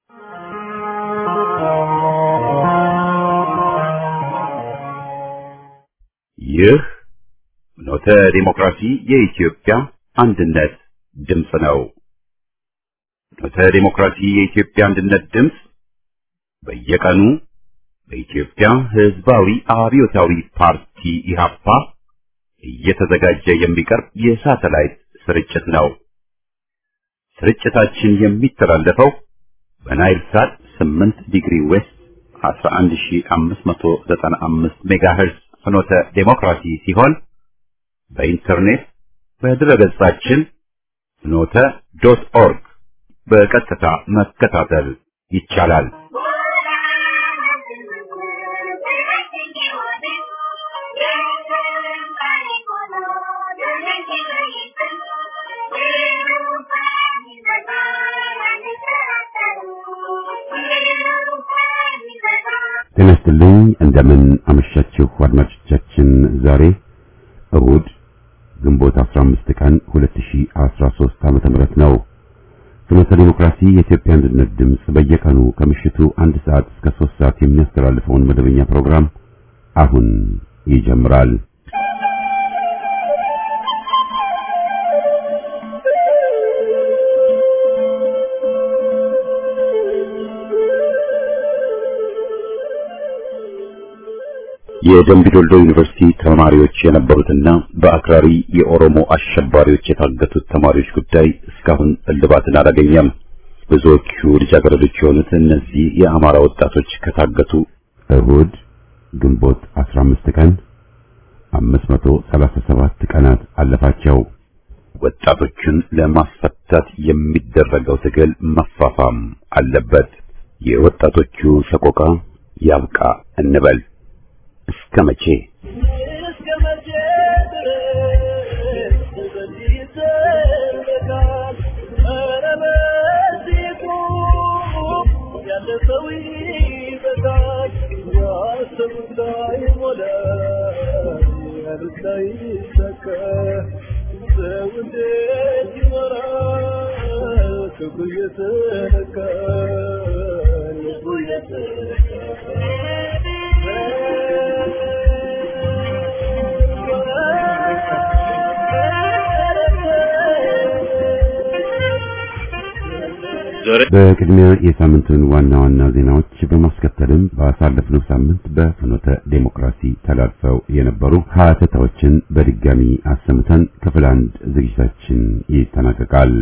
ይህ ኖተ ዲሞክራሲ የኢትዮጵያ አንድነት ድምፅ ነው። ኖተ ዲሞክራሲ የኢትዮጵያ አንድነት ድምፅ በየቀኑ በኢትዮጵያ ሕዝባዊ አብዮታዊ ፓርቲ ኢህአፓ እየተዘጋጀ የሚቀርብ የሳተላይት ስርጭት ነው። ስርጭታችን የሚተላለፈው በናይል ሳት 8 ዲግሪ ዌስት 11595 ሜጋሄርዝ ፍኖተ ዴሞክራሲ ሲሆን በኢንተርኔት በድረገጻችን ፍኖተ ዶት ኦርግ በቀጥታ መከታተል ይቻላል። ጤና ይስጥልኝ። እንደምን አመሻችሁ አድማጮቻችን። ዛሬ እሁድ ግንቦት 15 ቀን 2013 ዓመተ ምህረት ነው። ፍኖተ ዲሞክራሲ የኢትዮጵያ አንድነት ድምፅ በየቀኑ ከምሽቱ አንድ ሰዓት እስከ 3 ሰዓት የሚያስተላልፈውን መደበኛ ፕሮግራም አሁን ይጀምራል። የደምቢዶልዶ ዩኒቨርሲቲ ተማሪዎች የነበሩትና በአክራሪ የኦሮሞ አሸባሪዎች የታገቱት ተማሪዎች ጉዳይ እስካሁን እልባትን አላገኘም። ብዙዎቹ ልጃገረዶች የሆኑት እነዚህ የአማራ ወጣቶች ከታገቱ እሁድ ግንቦት 15 ቀን 537 ቀናት አለፋቸው። ወጣቶቹን ለማስፈታት የሚደረገው ትግል መፋፋም አለበት። የወጣቶቹ ሰቆቃ ያብቃ እንበል። እስከ መቼ በቅድሚያ የሳምንቱን ዋና ዋና ዜናዎች በማስከተልም ባሳለፍነው ሳምንት በፍኖተ ዴሞክራሲ ተላልፈው የነበሩ ሀተታዎችን በድጋሚ አሰምተን ክፍል አንድ ዝግጅታችን ይጠናቀቃል።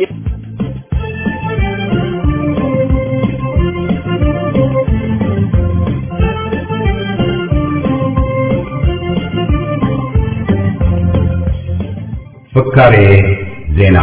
ፍካሬ ዜና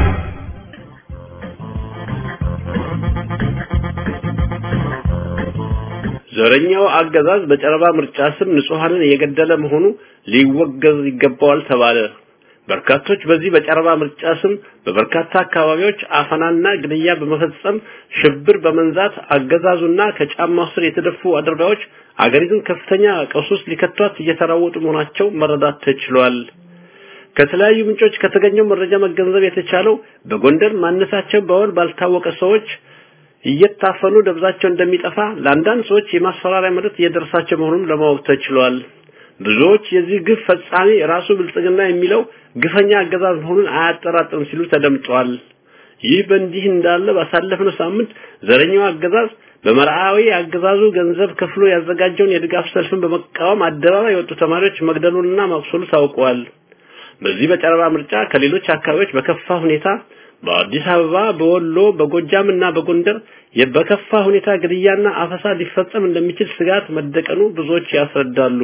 ዘረኛው አገዛዝ በጨረባ ምርጫ ስም ንጹሃንን እየገደለ መሆኑ ሊወገዝ ይገባዋል ተባለ። በርካቶች በዚህ በጨረባ ምርጫ ስም በበርካታ አካባቢዎች አፈናና ግድያ በመፈጸም ሽብር በመንዛት አገዛዙና ከጫማው ስር የተደፉ አድርጋዎች አገሪቱን ከፍተኛ ቀውስ ውስጥ ሊከቷት እየተራወጡ መሆናቸው መረዳት ተችሏል። ከተለያዩ ምንጮች ከተገኘው መረጃ መገንዘብ የተቻለው በጎንደር ማነሳቸው በወል ባልታወቀ ሰዎች እየታፈኑ ደብዛቸው እንደሚጠፋ ለአንዳንድ ሰዎች የማስፈራሪያ መልእክት እየደረሳቸው መሆኑን ለማወቅ ተችሏል። ብዙዎች የዚህ ግፍ ፈጻሚ ራሱ ብልጽግና የሚለው ግፈኛ አገዛዝ መሆኑን አያጠራጥርም ሲሉ ተደምጠዋል። ይህ በእንዲህ እንዳለ ባሳለፍነው ሳምንት ዘረኛው አገዛዝ በመርአዊ አገዛዙ ገንዘብ ከፍሎ ያዘጋጀውን የድጋፍ ሰልፍን በመቃወም አደባባይ የወጡ ተማሪዎች መግደሉንና ማቁሰሉ ታውቋል። በዚህ በጨረባ ምርጫ ከሌሎች አካባቢዎች በከፋ ሁኔታ በአዲስ አበባ፣ በወሎ፣ በጎጃም እና በጎንደር በከፋ ሁኔታ ግድያና አፈሳ ሊፈጸም እንደሚችል ስጋት መደቀኑ ብዙዎች ያስረዳሉ።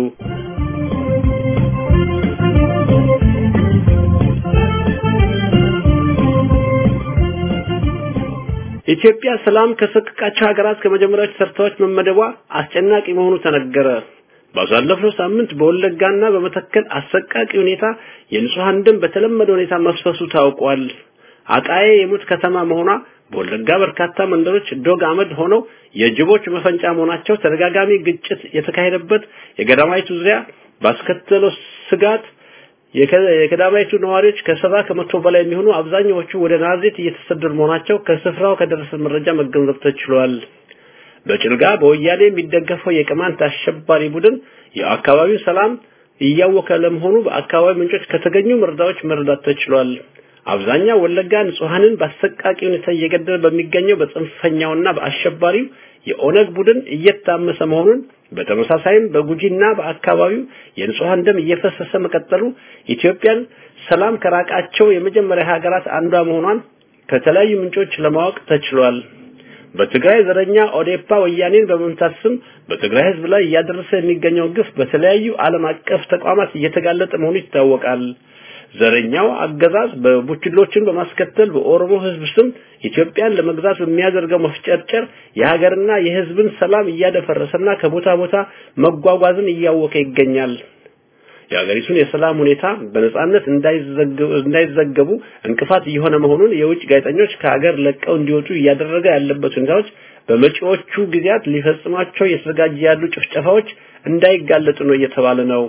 ኢትዮጵያ ሰላም ከሰቀቃቸው ሀገራት ከመጀመሪያዎቹ ተርታዎች መመደቧ አስጨናቂ መሆኑ ተነገረ። ባሳለፍነው ሳምንት በወለጋና በመተከል አሰቃቂ ሁኔታ የንጹሃን ደም በተለመደ ሁኔታ መፍሰሱ ታውቋል። አጣዬ የሙት ከተማ መሆኗ በወለጋ በርካታ መንደሮች ዶግ አመድ ሆነው የጅቦች መፈንጫ መሆናቸው ተደጋጋሚ ግጭት የተካሄደበት የገዳማይቱ ዙሪያ ባስከተለው ስጋት የገዳማይቱ ነዋሪዎች ከሰባ ከመቶ በላይ የሚሆኑ አብዛኛዎቹ ወደ ናዝሬት እየተሰደዱ መሆናቸው ከስፍራው ከደረሰ መረጃ መገንዘብ ተችሏል። በጭልጋ በወያኔ የሚደገፈው የቅማንት አሸባሪ ቡድን የአካባቢው ሰላም እያወከ ለመሆኑ በአካባቢ ምንጮች ከተገኙ መረጃዎች መረዳት ተችሏል። አብዛኛው ወለጋ ንጹሃንን በአሰቃቂ ሁኔታ እየገደለ በሚገኘው በጽንፈኛውና በአሸባሪው የኦነግ ቡድን እየታመሰ መሆኑን በተመሳሳይም በጉጂና በአካባቢው የንጹሃን ደም እየፈሰሰ መቀጠሉ ኢትዮጵያን ሰላም ከራቃቸው የመጀመሪያ ሀገራት አንዷ መሆኗን ከተለያዩ ምንጮች ለማወቅ ተችሏል። በትግራይ ዘረኛ ኦዴፓ ወያኔን በመምታት ስም በትግራይ ህዝብ ላይ እያደረሰ የሚገኘው ግፍ በተለያዩ ዓለም አቀፍ ተቋማት እየተጋለጠ መሆኑ ይታወቃል። ዘረኛው አገዛዝ በቡችሎችን በማስከተል በኦሮሞ ህዝብ ስም ኢትዮጵያን ለመግዛት በሚያደርገው መፍጨርጨር የሀገርና የህዝብን ሰላም እያደፈረሰና ከቦታ ቦታ መጓጓዝን እያወከ ይገኛል። የሀገሪቱን የሰላም ሁኔታ በነጻነት እንዳይዘገቡ እንቅፋት እየሆነ መሆኑን የውጭ ጋዜጠኞች ከሀገር ለቀው እንዲወጡ እያደረገ ያለበት ሁኔታዎች በመጪዎቹ ጊዜያት ሊፈጽሟቸው እየተዘጋጀ ያሉ ጭፍጨፋዎች እንዳይጋለጡ ነው እየተባለ ነው።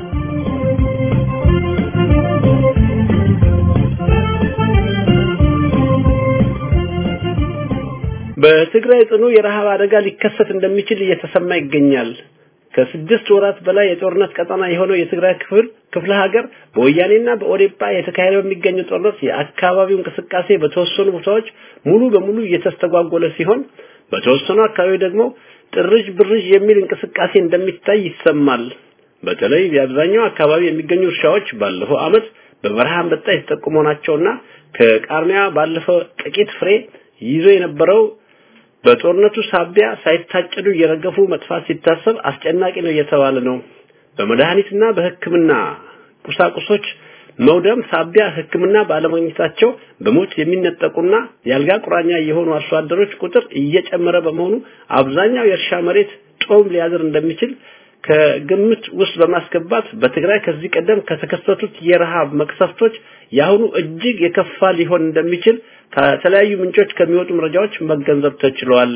በትግራይ ጽኑ የረሃብ አደጋ ሊከሰት እንደሚችል እየተሰማ ይገኛል። ከስድስት ወራት በላይ የጦርነት ቀጠና የሆነው የትግራይ ክፍል ክፍለ ሀገር በወያኔና በኦዴፓ የተካሄደ በሚገኘው ጦርነት የአካባቢው እንቅስቃሴ በተወሰኑ ቦታዎች ሙሉ በሙሉ እየተስተጓጎለ ሲሆን በተወሰኑ አካባቢ ደግሞ ጥርዥ ብርዥ የሚል እንቅስቃሴ እንደሚታይ ይሰማል። በተለይ የአብዛኛው አካባቢ የሚገኙ እርሻዎች ባለፈው ዓመት በበረሃ አንበጣ የተጠቁ መሆናቸውና ከቃርሚያ ባለፈው ጥቂት ፍሬ ይዞ የነበረው በጦርነቱ ሳቢያ ሳይታጨዱ እየረገፉ መጥፋት ሲታሰብ አስጨናቂ ነው እየተባለ ነው። በመድኃኒትና በሕክምና ቁሳቁሶች መውደም ሳቢያ ሕክምና ባለማግኘታቸው በሞት የሚነጠቁና የአልጋ ቁራኛ የሆኑ አርሶ አደሮች ቁጥር እየጨመረ በመሆኑ አብዛኛው የእርሻ መሬት ጦም ሊያዝር እንደሚችል ከግምት ውስጥ በማስገባት በትግራይ ከዚህ ቀደም ከተከሰቱት የረሃብ መቅሰፍቶች የአሁኑ እጅግ የከፋ ሊሆን እንደሚችል ከተለያዩ ምንጮች ከሚወጡ መረጃዎች መገንዘብ ተችሏል።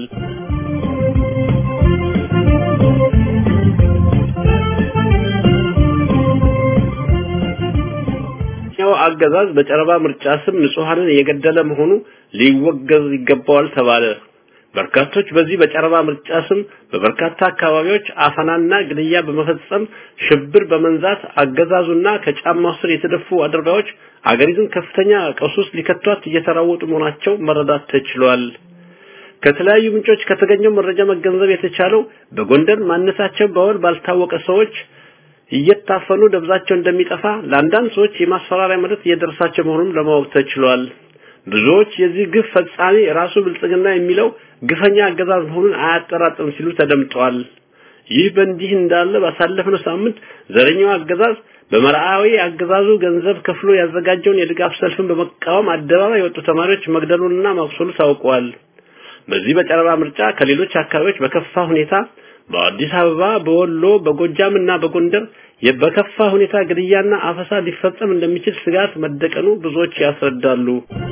ያው አገዛዝ በጨረባ ምርጫ ስም ንጹሃንን እየገደለ መሆኑ ሊወገዝ ይገባዋል ተባለ። በርካቶች በዚህ በጨረባ ምርጫ ስም በበርካታ አካባቢዎች አፈናና ግድያ በመፈጸም ሽብር በመንዛት አገዛዙና ከጫማው ስር የተደፉ አድርጋዎች አገሪቱን ከፍተኛ ቀውስ ውስጥ ሊከቷት እየተራወጡ መሆናቸው መረዳት ተችሏል። ከተለያዩ ምንጮች ከተገኘው መረጃ መገንዘብ የተቻለው በጎንደር ማንነታቸው በወል ባልታወቀ ሰዎች እየታፈኑ ደብዛቸው እንደሚጠፋ ለአንዳንድ ሰዎች የማስፈራሪያ መልእክት እየደረሳቸው መሆኑን ለማወቅ ተችሏል። ብዙዎች የዚህ ግፍ ፈጻሚ ራሱ ብልጽግና የሚለው ግፈኛ አገዛዝ መሆኑን አያጠራጥርም ሲሉ ተደምጠዋል። ይህ በእንዲህ እንዳለ ባሳለፍነው ሳምንት ዘረኛው አገዛዝ በመርአዊ አገዛዙ ገንዘብ ከፍሎ ያዘጋጀውን የድጋፍ ሰልፍን በመቃወም አደባባይ የወጡ ተማሪዎች መግደሉንና ማቁሰሉ ታውቋል። በዚህ በጨረባ ምርጫ ከሌሎች አካባቢዎች በከፋ ሁኔታ በአዲስ አበባ፣ በወሎ፣ በጎጃም እና በጎንደር በከፋ ሁኔታ ግድያና አፈሳ ሊፈጸም እንደሚችል ስጋት መደቀኑ ብዙዎች ያስረዳሉ።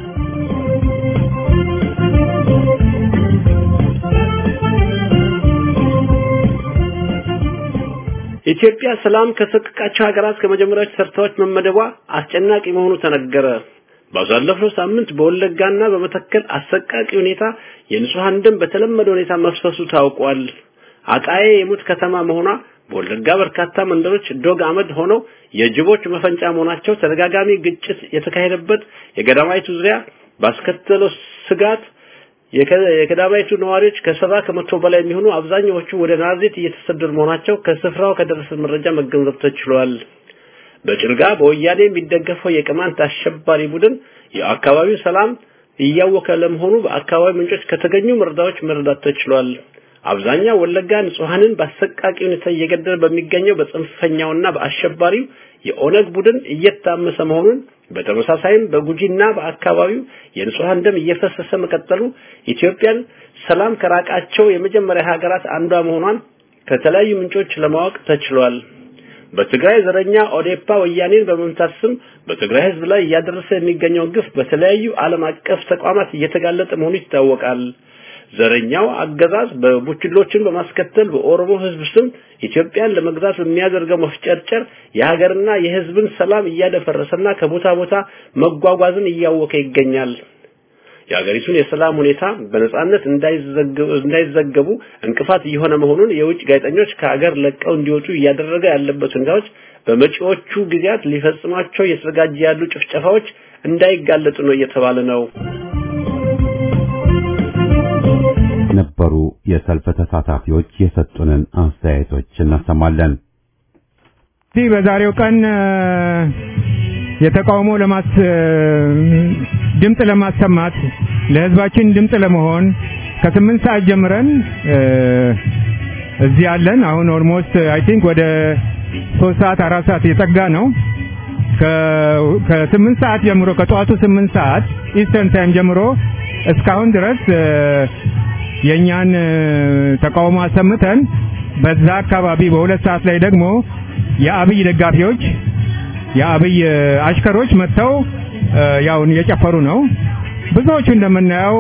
ኢትዮጵያ ሰላም ከሰቀቃቸው ሀገራት ከመጀመሪያዎቹ ተርታዎች መመደቧ አስጨናቂ መሆኑ ተነገረ። ባሳለፍነው ሳምንት በወለጋና በመተከል አሰቃቂ ሁኔታ የንጹሃን ደም በተለመደ ሁኔታ መፍሰሱ ታውቋል። አጣዬ የሙት ከተማ መሆኗ በወለጋ በርካታ መንደሮች ዶግ አመድ ሆነው የጅቦች መፈንጫ መሆናቸው ተደጋጋሚ ግጭት የተካሄደበት የገዳማይቱ ዙሪያ ባስከተለው ስጋት የከዳማይቱ ነዋሪዎች ከሰባ ከመቶ በላይ የሚሆኑ አብዛኛዎቹ ወደ ናዝሬት እየተሰደዱ መሆናቸው ከስፍራው ከደረሰ መረጃ መገንዘብ ተችሏል። በጭልጋ በወያኔ የሚደገፈው የቅማንት አሸባሪ ቡድን የአካባቢው ሰላም እያወከ ለመሆኑ በአካባቢ ምንጮች ከተገኙ መረጃዎች መረዳት ተችሏል። አብዛኛው ወለጋ ንጹሃንን በአሰቃቂ ሁኔታ እየገደለ በሚገኘው በጽንፈኛውና በአሸባሪው የኦነግ ቡድን እየታመሰ መሆኑን በተመሳሳይም በጉጂና በአካባቢው የንጹሃን ደም እየፈሰሰ መቀጠሉ ኢትዮጵያን ሰላም ከራቃቸው የመጀመሪያ ሀገራት አንዷ መሆኗን ከተለያዩ ምንጮች ለማወቅ ተችሏል። በትግራይ ዘረኛ ኦዴፓ ወያኔን በመምታት ስም በትግራይ ህዝብ ላይ እያደረሰ የሚገኘው ግፍ በተለያዩ ዓለም አቀፍ ተቋማት እየተጋለጠ መሆኑ ይታወቃል። ዘረኛው አገዛዝ በቡችሎችን በማስከተል በኦሮሞ ህዝብ ስም ኢትዮጵያን ለመግዛት በሚያደርገው መፍጨርጨር የሀገርና የህዝብን ሰላም እያደፈረሰና ከቦታ ቦታ መጓጓዝን እያወከ ይገኛል። የሀገሪቱን የሰላም ሁኔታ በነጻነት እንዳይዘገቡ እንቅፋት እየሆነ መሆኑን የውጭ ጋዜጠኞች ከሀገር ለቀው እንዲወጡ እያደረገ ያለበት ሁኔታዎች በመጪዎቹ ጊዜያት ሊፈጽሟቸው እየተዘጋጀ ያሉ ጭፍጨፋዎች እንዳይጋለጡ ነው እየተባለ ነው። ነበሩ የሰልፍ ተሳታፊዎች የሰጡንን አስተያየቶች እናሰማለን። እዚህ በዛሬው ቀን የተቃውሞ ለማስ ድምፅ ለማሰማት ለህዝባችን ድምፅ ለመሆን ከስምንት ሰዓት ጀምረን እዚህ አለን። አሁን ኦልሞስት አይ ቲንክ ወደ ሶስት ሰዓት አራት ሰዓት የጠጋ ነው። ከስምንት ሰዓት ጀምሮ ከጠዋቱ ስምንት ሰዓት ኢስተርን ታይም ጀምሮ እስካሁን ድረስ የእኛን ተቃውሞ አሰምተን በዛ አካባቢ በሁለት ሰዓት ላይ ደግሞ የአብይ ደጋፊዎች የአብይ አሽከሮች መጥተው ያውን እየጨፈሩ ነው። ብዙዎቹ እንደምናየው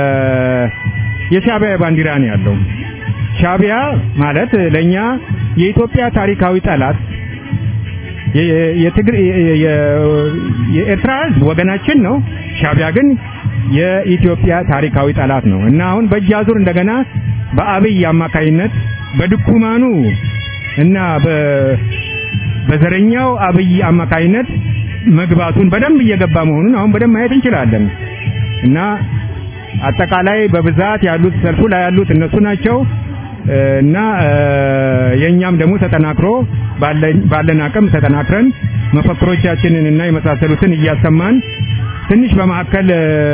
የሻቢያ ባንዲራ ነው ያለው። ሻቢያ ማለት ለኛ የኢትዮጵያ ታሪካዊ ጠላት የትግር የኤርትራ ህዝብ ወገናችን ነው። ሻቢያ ግን የኢትዮጵያ ታሪካዊ ጠላት ነው እና አሁን በእጅ አዙር እንደገና በአብይ አማካይነት በድኩማኑ እና በዘረኛው አብይ አማካይነት መግባቱን በደንብ እየገባ መሆኑን አሁን በደንብ ማየት እንችላለን እና አጠቃላይ በብዛት ያሉት ሰልፉ ላይ ያሉት እነሱ ናቸው እና የኛም ደግሞ ተጠናክሮ ባለን አቅም ተጠናክረን መፈክሮቻችንን እና የመሳሰሉትን እያሰማን ትንሽ በመካከል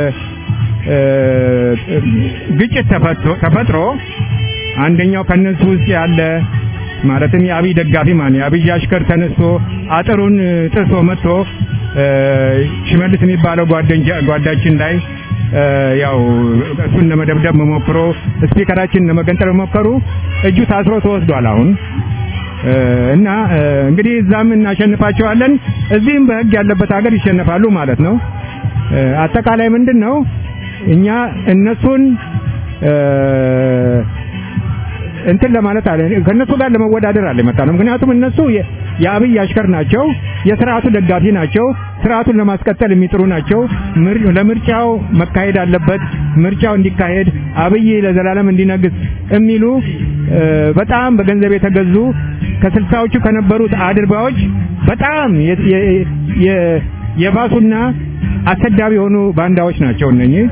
ግጭት ተፈጥሮ አንደኛው ከነሱ ውስጥ ያለ ማለትም የአብይ ደጋፊ ማን የአብይ አሽከር ተነስቶ አጥሩን ጥሶ መጥቶ ሽመልስ የሚባለው ጓዳችን ላይ ያው እሱን ለመደብደብ መሞክሮ ስፒከራችን ለመገንጠል መሞከሩ እጁ ታስሮ ተወስዷል። አሁን እና እንግዲህ እዛም እናሸንፋቸዋለን፣ እዚህም በህግ ያለበት ሀገር ይሸነፋሉ ማለት ነው። አጠቃላይ ምንድን ነው እኛ እነሱን እንትን ለማለት አለ ከነሱ ጋር ለመወዳደር አለ የመጣ ነው። ምክንያቱም እነሱ የአብይ አሽከር ናቸው፣ የስርዓቱ ደጋፊ ናቸው፣ ስርዓቱን ለማስቀጠል የሚጥሩ ናቸው። ለምርጫው መካሄድ አለበት፣ ምርጫው እንዲካሄድ አብይ ለዘላለም እንዲነግስ የሚሉ በጣም በገንዘብ የተገዙ ከስልሳዎቹ ከነበሩት አድርባዎች በጣም የባሱና አሰዳቢ የሆኑ ባንዳዎች ናቸው እነኚህ።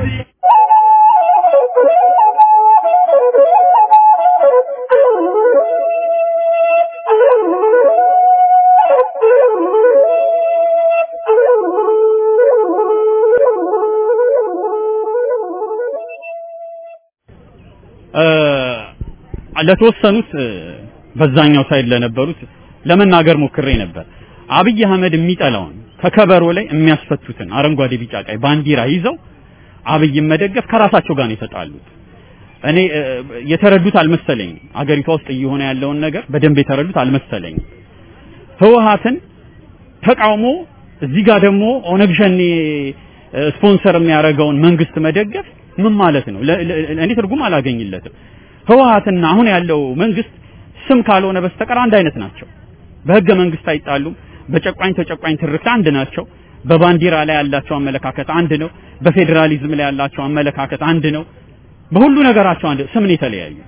ለተወሰኑት በዛኛው ሳይድ ለነበሩት ለመናገር ሞክሬ ነበር። አብይ አህመድ የሚጠላውን ከከበሮ ላይ የሚያስፈቱትን አረንጓዴ፣ ቢጫ፣ ቀይ ባንዲራ ይዘው አብይን መደገፍ ከራሳቸው ጋር ነው የተጣሉት። እኔ የተረዱት አልመሰለኝም። አገሪቷ ውስጥ እየሆነ ያለውን ነገር በደንብ የተረዱት አልመሰለኝም። ህወሓትን ተቃውሞ እዚህ ጋር ደግሞ ኦነግ ሸኔ ስፖንሰር የሚያደርገውን መንግስት መደገፍ ምን ማለት ነው? እኔ ትርጉም አላገኝለትም። ህወሓትና አሁን ያለው መንግስት ስም ካልሆነ በስተቀር አንድ አይነት ናቸው። በህገ መንግስት አይጣሉም። በጨቋኝ ተጨቋኝ ትርክት አንድ ናቸው። በባንዲራ ላይ ያላቸው አመለካከት አንድ ነው። በፌዴራሊዝም ላይ ያላቸው አመለካከት አንድ ነው። በሁሉ ነገራቸው አንድ ስም ነው የተለያዩት።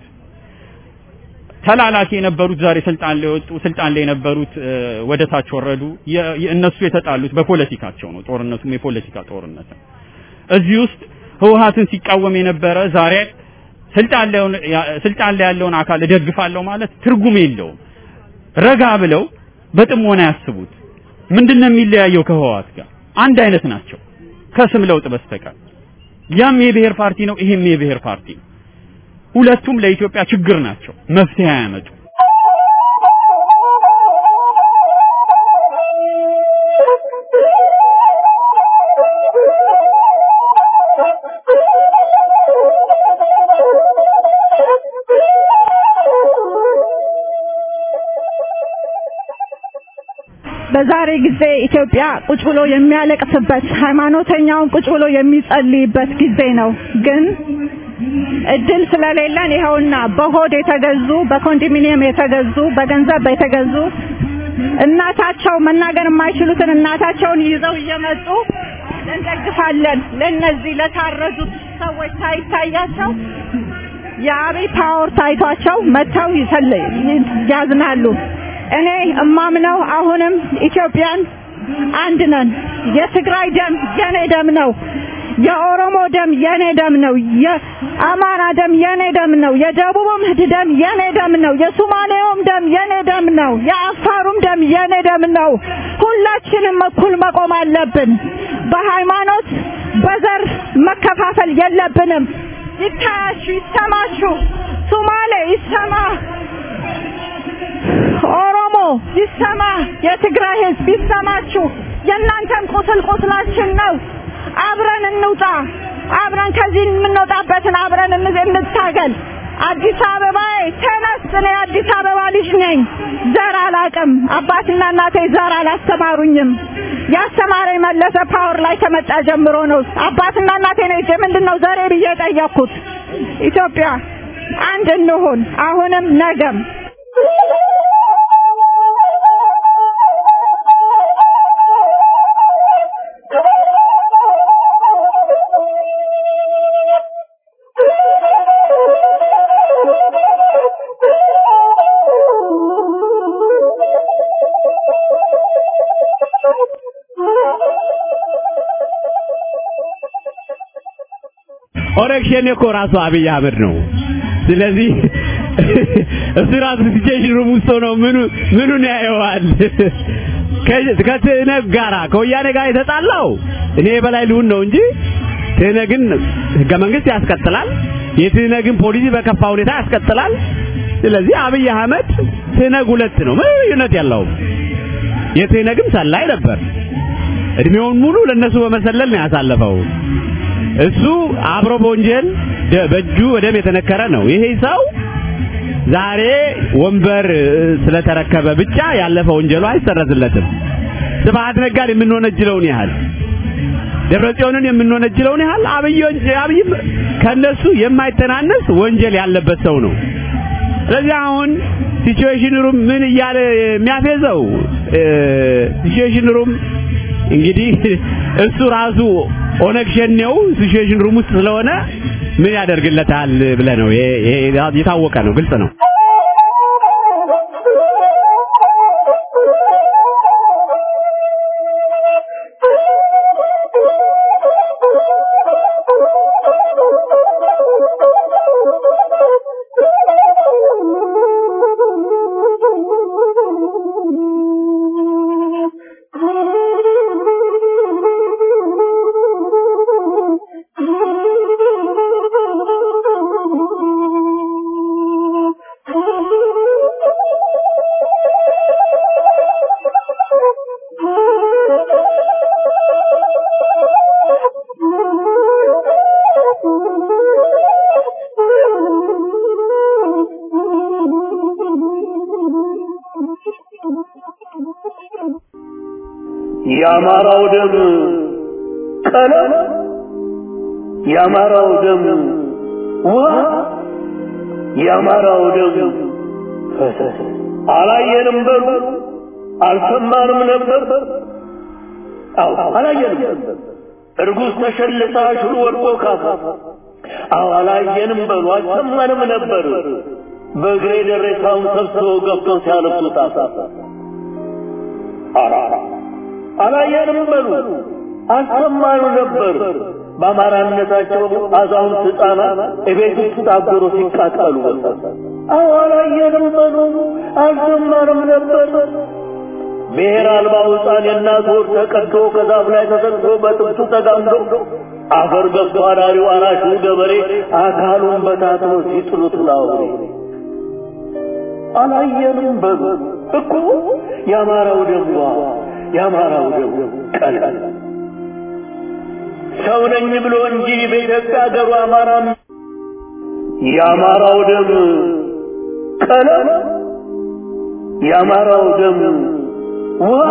ተላላኪ የነበሩት ዛሬ ስልጣን ላይ ወጡ፣ ስልጣን ላይ የነበሩት ወደ ታች ወረዱ። እነሱ የተጣሉት በፖለቲካቸው ነው። ጦርነቱም የፖለቲካ ጦርነት ነው። እዚህ ውስጥ ህወሓትን ሲቃወም የነበረ ዛሬ ስልጣን ላይ ስልጣን ላይ ያለውን አካል እደግፋለሁ ማለት ትርጉም የለውም። ረጋ ብለው በጥሞና ያስቡት። ምንድነው የሚለያየው ከህወሓት ጋር? አንድ አይነት ናቸው ከስም ለውጥ በስተቀር። ያም የብሔር ፓርቲ ነው፣ ይሄም የብሔር ፓርቲ ነው። ሁለቱም ለኢትዮጵያ ችግር ናቸው፣ መፍትሄ አያመጡ። በዛሬ ጊዜ ኢትዮጵያ ቁጭ ብሎ የሚያለቅስበት ሃይማኖተኛውን ቁጭ ብሎ የሚጸልይበት ጊዜ ነው። ግን እድል ስለሌለን ይኸውና በሆድ የተገዙ በኮንዶሚኒየም የተገዙ በገንዘብ የተገዙ እናታቸው መናገር የማይችሉትን እናታቸውን ይዘው እየመጡ እንደግፋለን ለነዚህ ለታረዱት ሰዎች ሳይታያቸው የአብይ ፓወር ታይቷቸው መጥተው ይሰል- ያዝናሉ። እኔ እማምነው አሁንም ኢትዮጵያን አንድ ነን። የትግራይ ደም የኔ ደም ነው። የኦሮሞ ደም የኔ ደም ነው። የአማራ ደም የኔ ደም ነው። የደቡብም ደም የኔ ደም ነው። የሶማሌውም ደም የኔ ደም ነው። የአፋሩም ደም የኔ ደም ነው። ሁላችንም እኩል መቆም አለብን። በሃይማኖት በዘር መከፋፈል የለብንም። ይታያችሁ፣ ይሰማችሁ። ሶማሌ ይሰማ፣ ኦሮሞ ይሰማ፣ የትግራይ ህዝብ ይሰማችሁ። የእናንተም ቁስል ቁስላችን ነው። አብረን እንውጣ። አብረን ከዚህ የምንወጣበትን አብረን እንዝ- እንታገል። አዲስ አበባዬ ተነስ። እኔ አዲስ አበባ ልጅ ነኝ። ዘር አላቅም። አባትና እናቴ ዘር አላስተማሩኝም። ያስተማረኝ መለሰ ፓወር ላይ ከመጣ ጀምሮ ነው። አባትና እናቴ ነው እጄ ምንድነው ዘሬ ብዬ ጠየቅኩት። ኢትዮጵያ አንድ እንሁን፣ አሁንም ነገም። ኦነግ ሸኔ እኮ ራሱ አብይ አህመድ ነው። ስለዚህ እሱ ራሱ ሲቹዌሽን ሩም ውስጥ ነው ምኑ ምኑን ያየዋል። ከ- ከትህነግ ጋራ ከወያኔ ጋር የተጣላው እኔ በላይ ልሁን ነው እንጂ ትህነግን ህገ መንግስት ያስቀጥላል። የትህነግን ፖሊሲ በከፋ ሁኔታ ያስቀጥላል። ስለዚህ አብይ አህመድ ትህነግ ሁለት ነው፣ ምንም ልዩነት የለውም። የትህነግም ሰላይ ነበር። እድሜውን ሙሉ ለነሱ በመሰለል ነው ያሳለፈው። እሱ አብሮ በወንጀል ደ- በእጁ በደም የተነከረ ነው። ይሄ ሰው ዛሬ ወንበር እ፣ ስለተረከበ ብቻ ያለፈ ወንጀሉ አይሰረዝለትም። ስብሐት ነጋን የምንወነጅለውን ያህል ደብረ ጽዮንን የምንወነጅለውን ያህል አብይ ወንጀ- አብይም ከነሱ የማይተናነስ ወንጀል ያለበት ሰው ነው። ስለዚህ አሁን ሲቹዌሽን ሩም ምን እያለ የሚያፌዘው ሲቹዌሽን ሩም እንግዲህ እሱ ራሱ ኦነግ ሸኔው ሲቹዌሽን ሩም ውስጥ ስለሆነ ምን ያደርግለታል ብለህ ነው። ይሄ ይሄ የታወቀ ነው፣ ግልጽ ነው። የአማራው ደም ቀለም፣ የአማራው ደም ውሃ፣ የአማራው ደም ፈሰስ። አላየንም በሉ አልሰማንም ነበር። አዎ አላየንም። እርጉዝ ተሸልታ ሽሉ ወድቆ ካፋ። አዎ አላየንም በሉ አልሰማንም ነበር። በእግሬ ደሬሳውን ሰብስበው ገብተው ሲያለብሱት አፋ አራራ አላየንም በሉ አልሰማኑ ነበር። በአማራነታቸው አዛውንት ሕፃናት እቤት ውስጥ ታገሮ ሲቃጠሉ አዎ አላየንም በሉ አልሰማንም ነበር። ብሔር አልባው ሕፃን የእናት ወር ተቀዶ ከዛፍ ላይ ተሰቅሎ በጥብቱ ተጋምዶ አፈር ገብቶ አዳሪው አራሹ ገበሬ አካሉን በታትኖ ሲጥሉት ላውሬ አላየንም በሉ እኮ የአማራው ደም የአማራው ደም ቀለም ሰው ነኝ ብሎ እንጂ በኢትዮጵያ ሀገሩ አማራ የአማራው ደም ቀለም የአማራው ደም ውሃ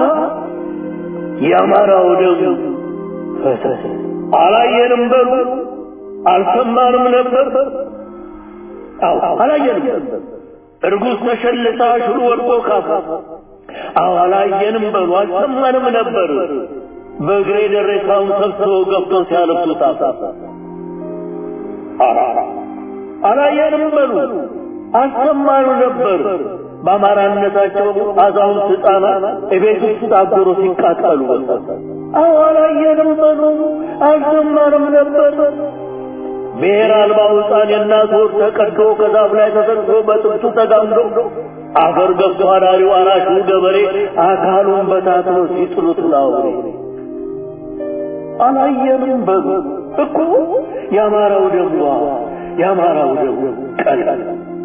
የአማራው ደም ፈሰስ አላየንም በሉ አልሰማንም ነበር አዎ አላየንም እርጉዝ ተሸልታ ሽሉ ወድቆ ካፋ አዎ አላየንም በሉ አልሰማንም ነበር በእግሬ ደረሳውን ሰብስበው ገብተው ሲያለብሱት አሳሳ አላየንም በሉ አልሰማኑ ነበር በአማራነታቸው አዛውንት ህፃናት እቤት ውስጥ ታጎሮ ሲቃጠሉ አዎ አላየንም በሉ አልሰማንም ነበር ብሔር አልባው ህፃን የእናት ወር ተቀዶ ከዛፍ ላይ ተሰቅሎ በጥብቱ ተጋምዶ አፈር ገብቶ አዳሪው አራሹ ገበሬ አካሉን በታትኖ ሲጥሉት ላውሬ አላየንም በሉ እኮ የአማራው ደሟ የአማራው ደሙ ቀላል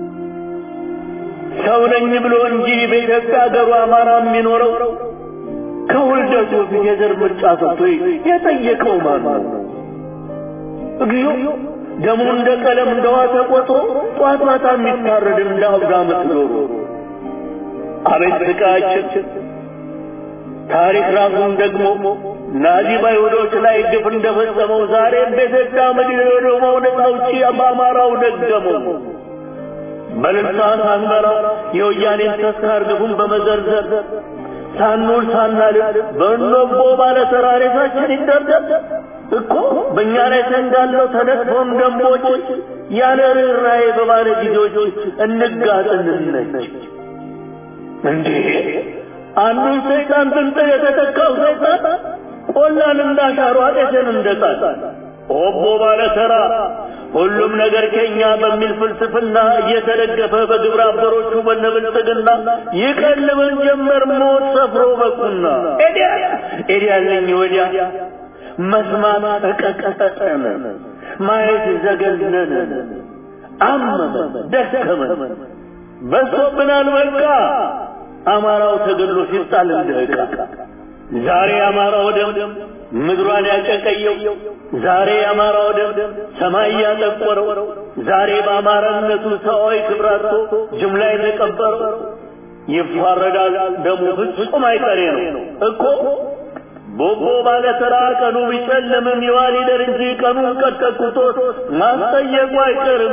ሰው ነኝ ብሎ እንጂ በኢትዮጵያ ሀገሩ አማራ የሚኖረው ከውልደቱ ፊት የዘር ምርጫ ሰጥቶ የጠየቀው ማን ነው? እግዚኦ ደሙ እንደ ቀለም እንደ ውሃ ተቆጥሮ ጧት ማታ የሚታረድ እንደ አብዳ ምትኖሩ አቤት ስቃያችን! ታሪክ ራሱን ደግሞ ናዚ በይሁዶች ላይ ግፍ እንደፈጸመው ዛሬ በኢትዮጵያ ምድር ደግሞ ነውጪ በአማራው ደገመው። በልልታ ሳንበላ የወያኔን ተስካር ግፉን በመዘርዘር ሳንውል ሳናልፍ በእኖቦ ባለ ተራሬሳችን ይደርደር እኮ በእኛ ላይ ተንጋለው ተነጥፎም ደንቦች ያለ ርኅራኄ በባለ ጊዜዎች እንጋጥንነች እንዴ አንዱን ሰይጣን ብንጥል የተተካው ሰይጣን ቆላን እንዳሻሩ አጤትን እንደጣል ኦቦ ባለ ተራ ሁሉም ነገር ከኛ በሚል ፍልስፍና እየተደገፈ በግብረ አበሮቹ በነብልጽግና ይቀልበን ጀመር ሞት ሰፍሮ በቁና ኤዲያ ኤዲያለኝ ወዲያ መስማት ተቀቀጠን ማየት ዘገነነን አመመን ደከመን በሶብናል በቃ አማራው ተገድሎ ሲጣል እንደ ዕቃ ዛሬ አማራው ደም ምድሯን ያጨቀየው ዛሬ የአማራው ደም ሰማይ ያጠቆረው ዛሬ በአማራነቱ ሰዋዊ ክብራቶ ጅምላ የተቀበረው ይፋረዳል ደሙ ፍጹም አይቀሬ ነው እኮ ቦቦ ባለ ተራ ቀኑ ቢጨልምም ይዋል ይደር እንጂ ቀኑ ቀጠቁቶት ማስጠየቁ አይቀርም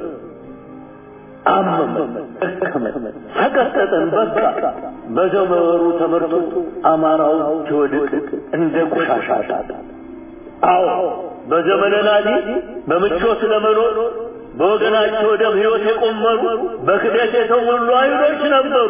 አመመን ደከመን ሰቀጠጠን በቃ በዘመሩ ተመርቶ አማራው ሲወድቅ እንደ ቆሻሻ አዎ በዘመነ ናዚ በምቾት ለመኖር በወገናቸው ደም ሕይወት የቆመሩ በክደት የተሞሉ አይሁዶች ነበሩ።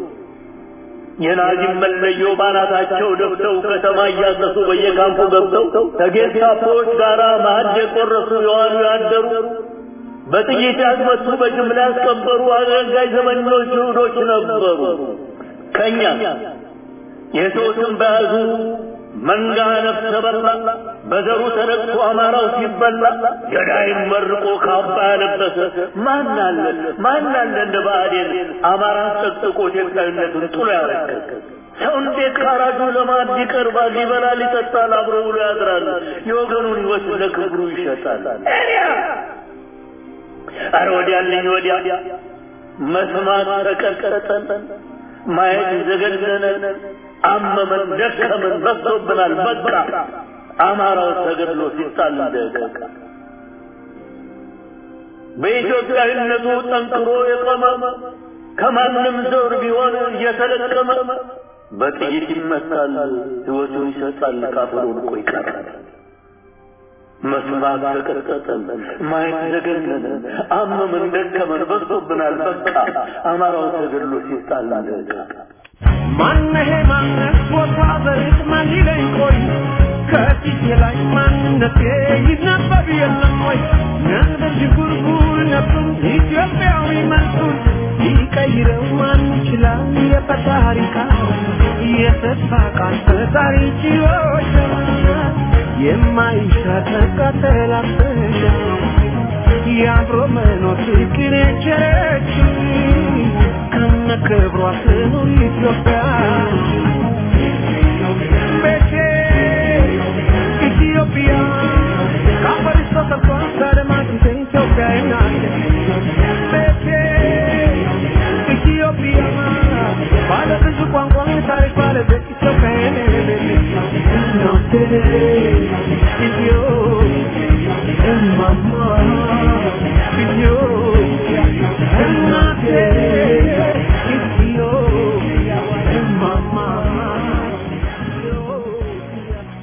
የናዚም መለዮ ባናታቸው ደፍተው ከተማ እያሰሱ በየካምፑ ገብተው ከጌስታፖዎች ጋር ማዕድ የቆረሱ የዋሉ ያደሩ በጥይት ያስመቱ በጅምላ ያስቀበሩ አገልጋይ ዘመኞች ይሁዶች ነበሩ። ከኛ የሰው ስም በያዙ መንጋ ነፍሰ በላ በዘሩ ተነቅቶ አማራው ሲበላ ገዳይም መርቆ ካባ ያለበሰ ማን አለ ማን አለ እንደ ብአዴን አማራ ጠቅጥቆ ኢትዮጵያዊነቱን ጥሎ ያረከከ ሰው እንዴት ካራጁ ለማድ ይቀርባል? ይበላል፣ ይጠጣል፣ አብሮ ውሎ ያድራል። የወገኑን ሕይወት ለክብሩ ይሸጣል። አረ ወዲያልኝ ወዲያ መስማት ተቀጠጠን፣ ማየት ዘገነነን፣ አመመን፣ ደከመን፣ በዝቶብናል። በቃ አማራው ተገድሎ ሲጣል እንደቀቀ በኢትዮጵያዊነቱ ጠንክሮ የቆመ ከማንም ዘር ቢሆን እየተለቀመ በጥይት ይመታል፣ ሕይወቱን ይሰጣል፣ ካፈር ወድቆ ይቀራል። መስማት ተቀጠጠን፣ ማየት ዘገነነን፣ አመመን፣ ደከመን፣ በዝቶብናል። በቃ አማራው ተገድሎ ሲጣል እንደቀቀ ማነሄ ማነት ቦታ በርቅ ማን ይለኝ ቆይ ከፊቴ ላይ ማንነቴ ይነበብ የለም ወይ ነበር ዥንጉርጉር ነበር ኢትዮጵያዊ መልኩን ሊቀይረው ማን ይችላል የፈጣሪ ቃል የተስፋ ቃል ፈጣሪ ችሎታ የማይሻር ተቃተላፈሻ የአብሮ መኖር ፍቅር የቸረች ከነ ክብሯ ትኑር ኢትዮጵያ ቤቴ ኢትዮጵያ ከአፈር ተሰርቷ ከደማቅንተ ኢትዮጵያ ናት ቤቴ ኢትዮጵያ ባለ ብዙ ቋንቋ ታሪክ ባለቤት ኢትዮጵያ እናቴ ኢትዮ እማማ ኢትዮጵያ እናቴ ኢትዮ እማማ ኢትዮጵያ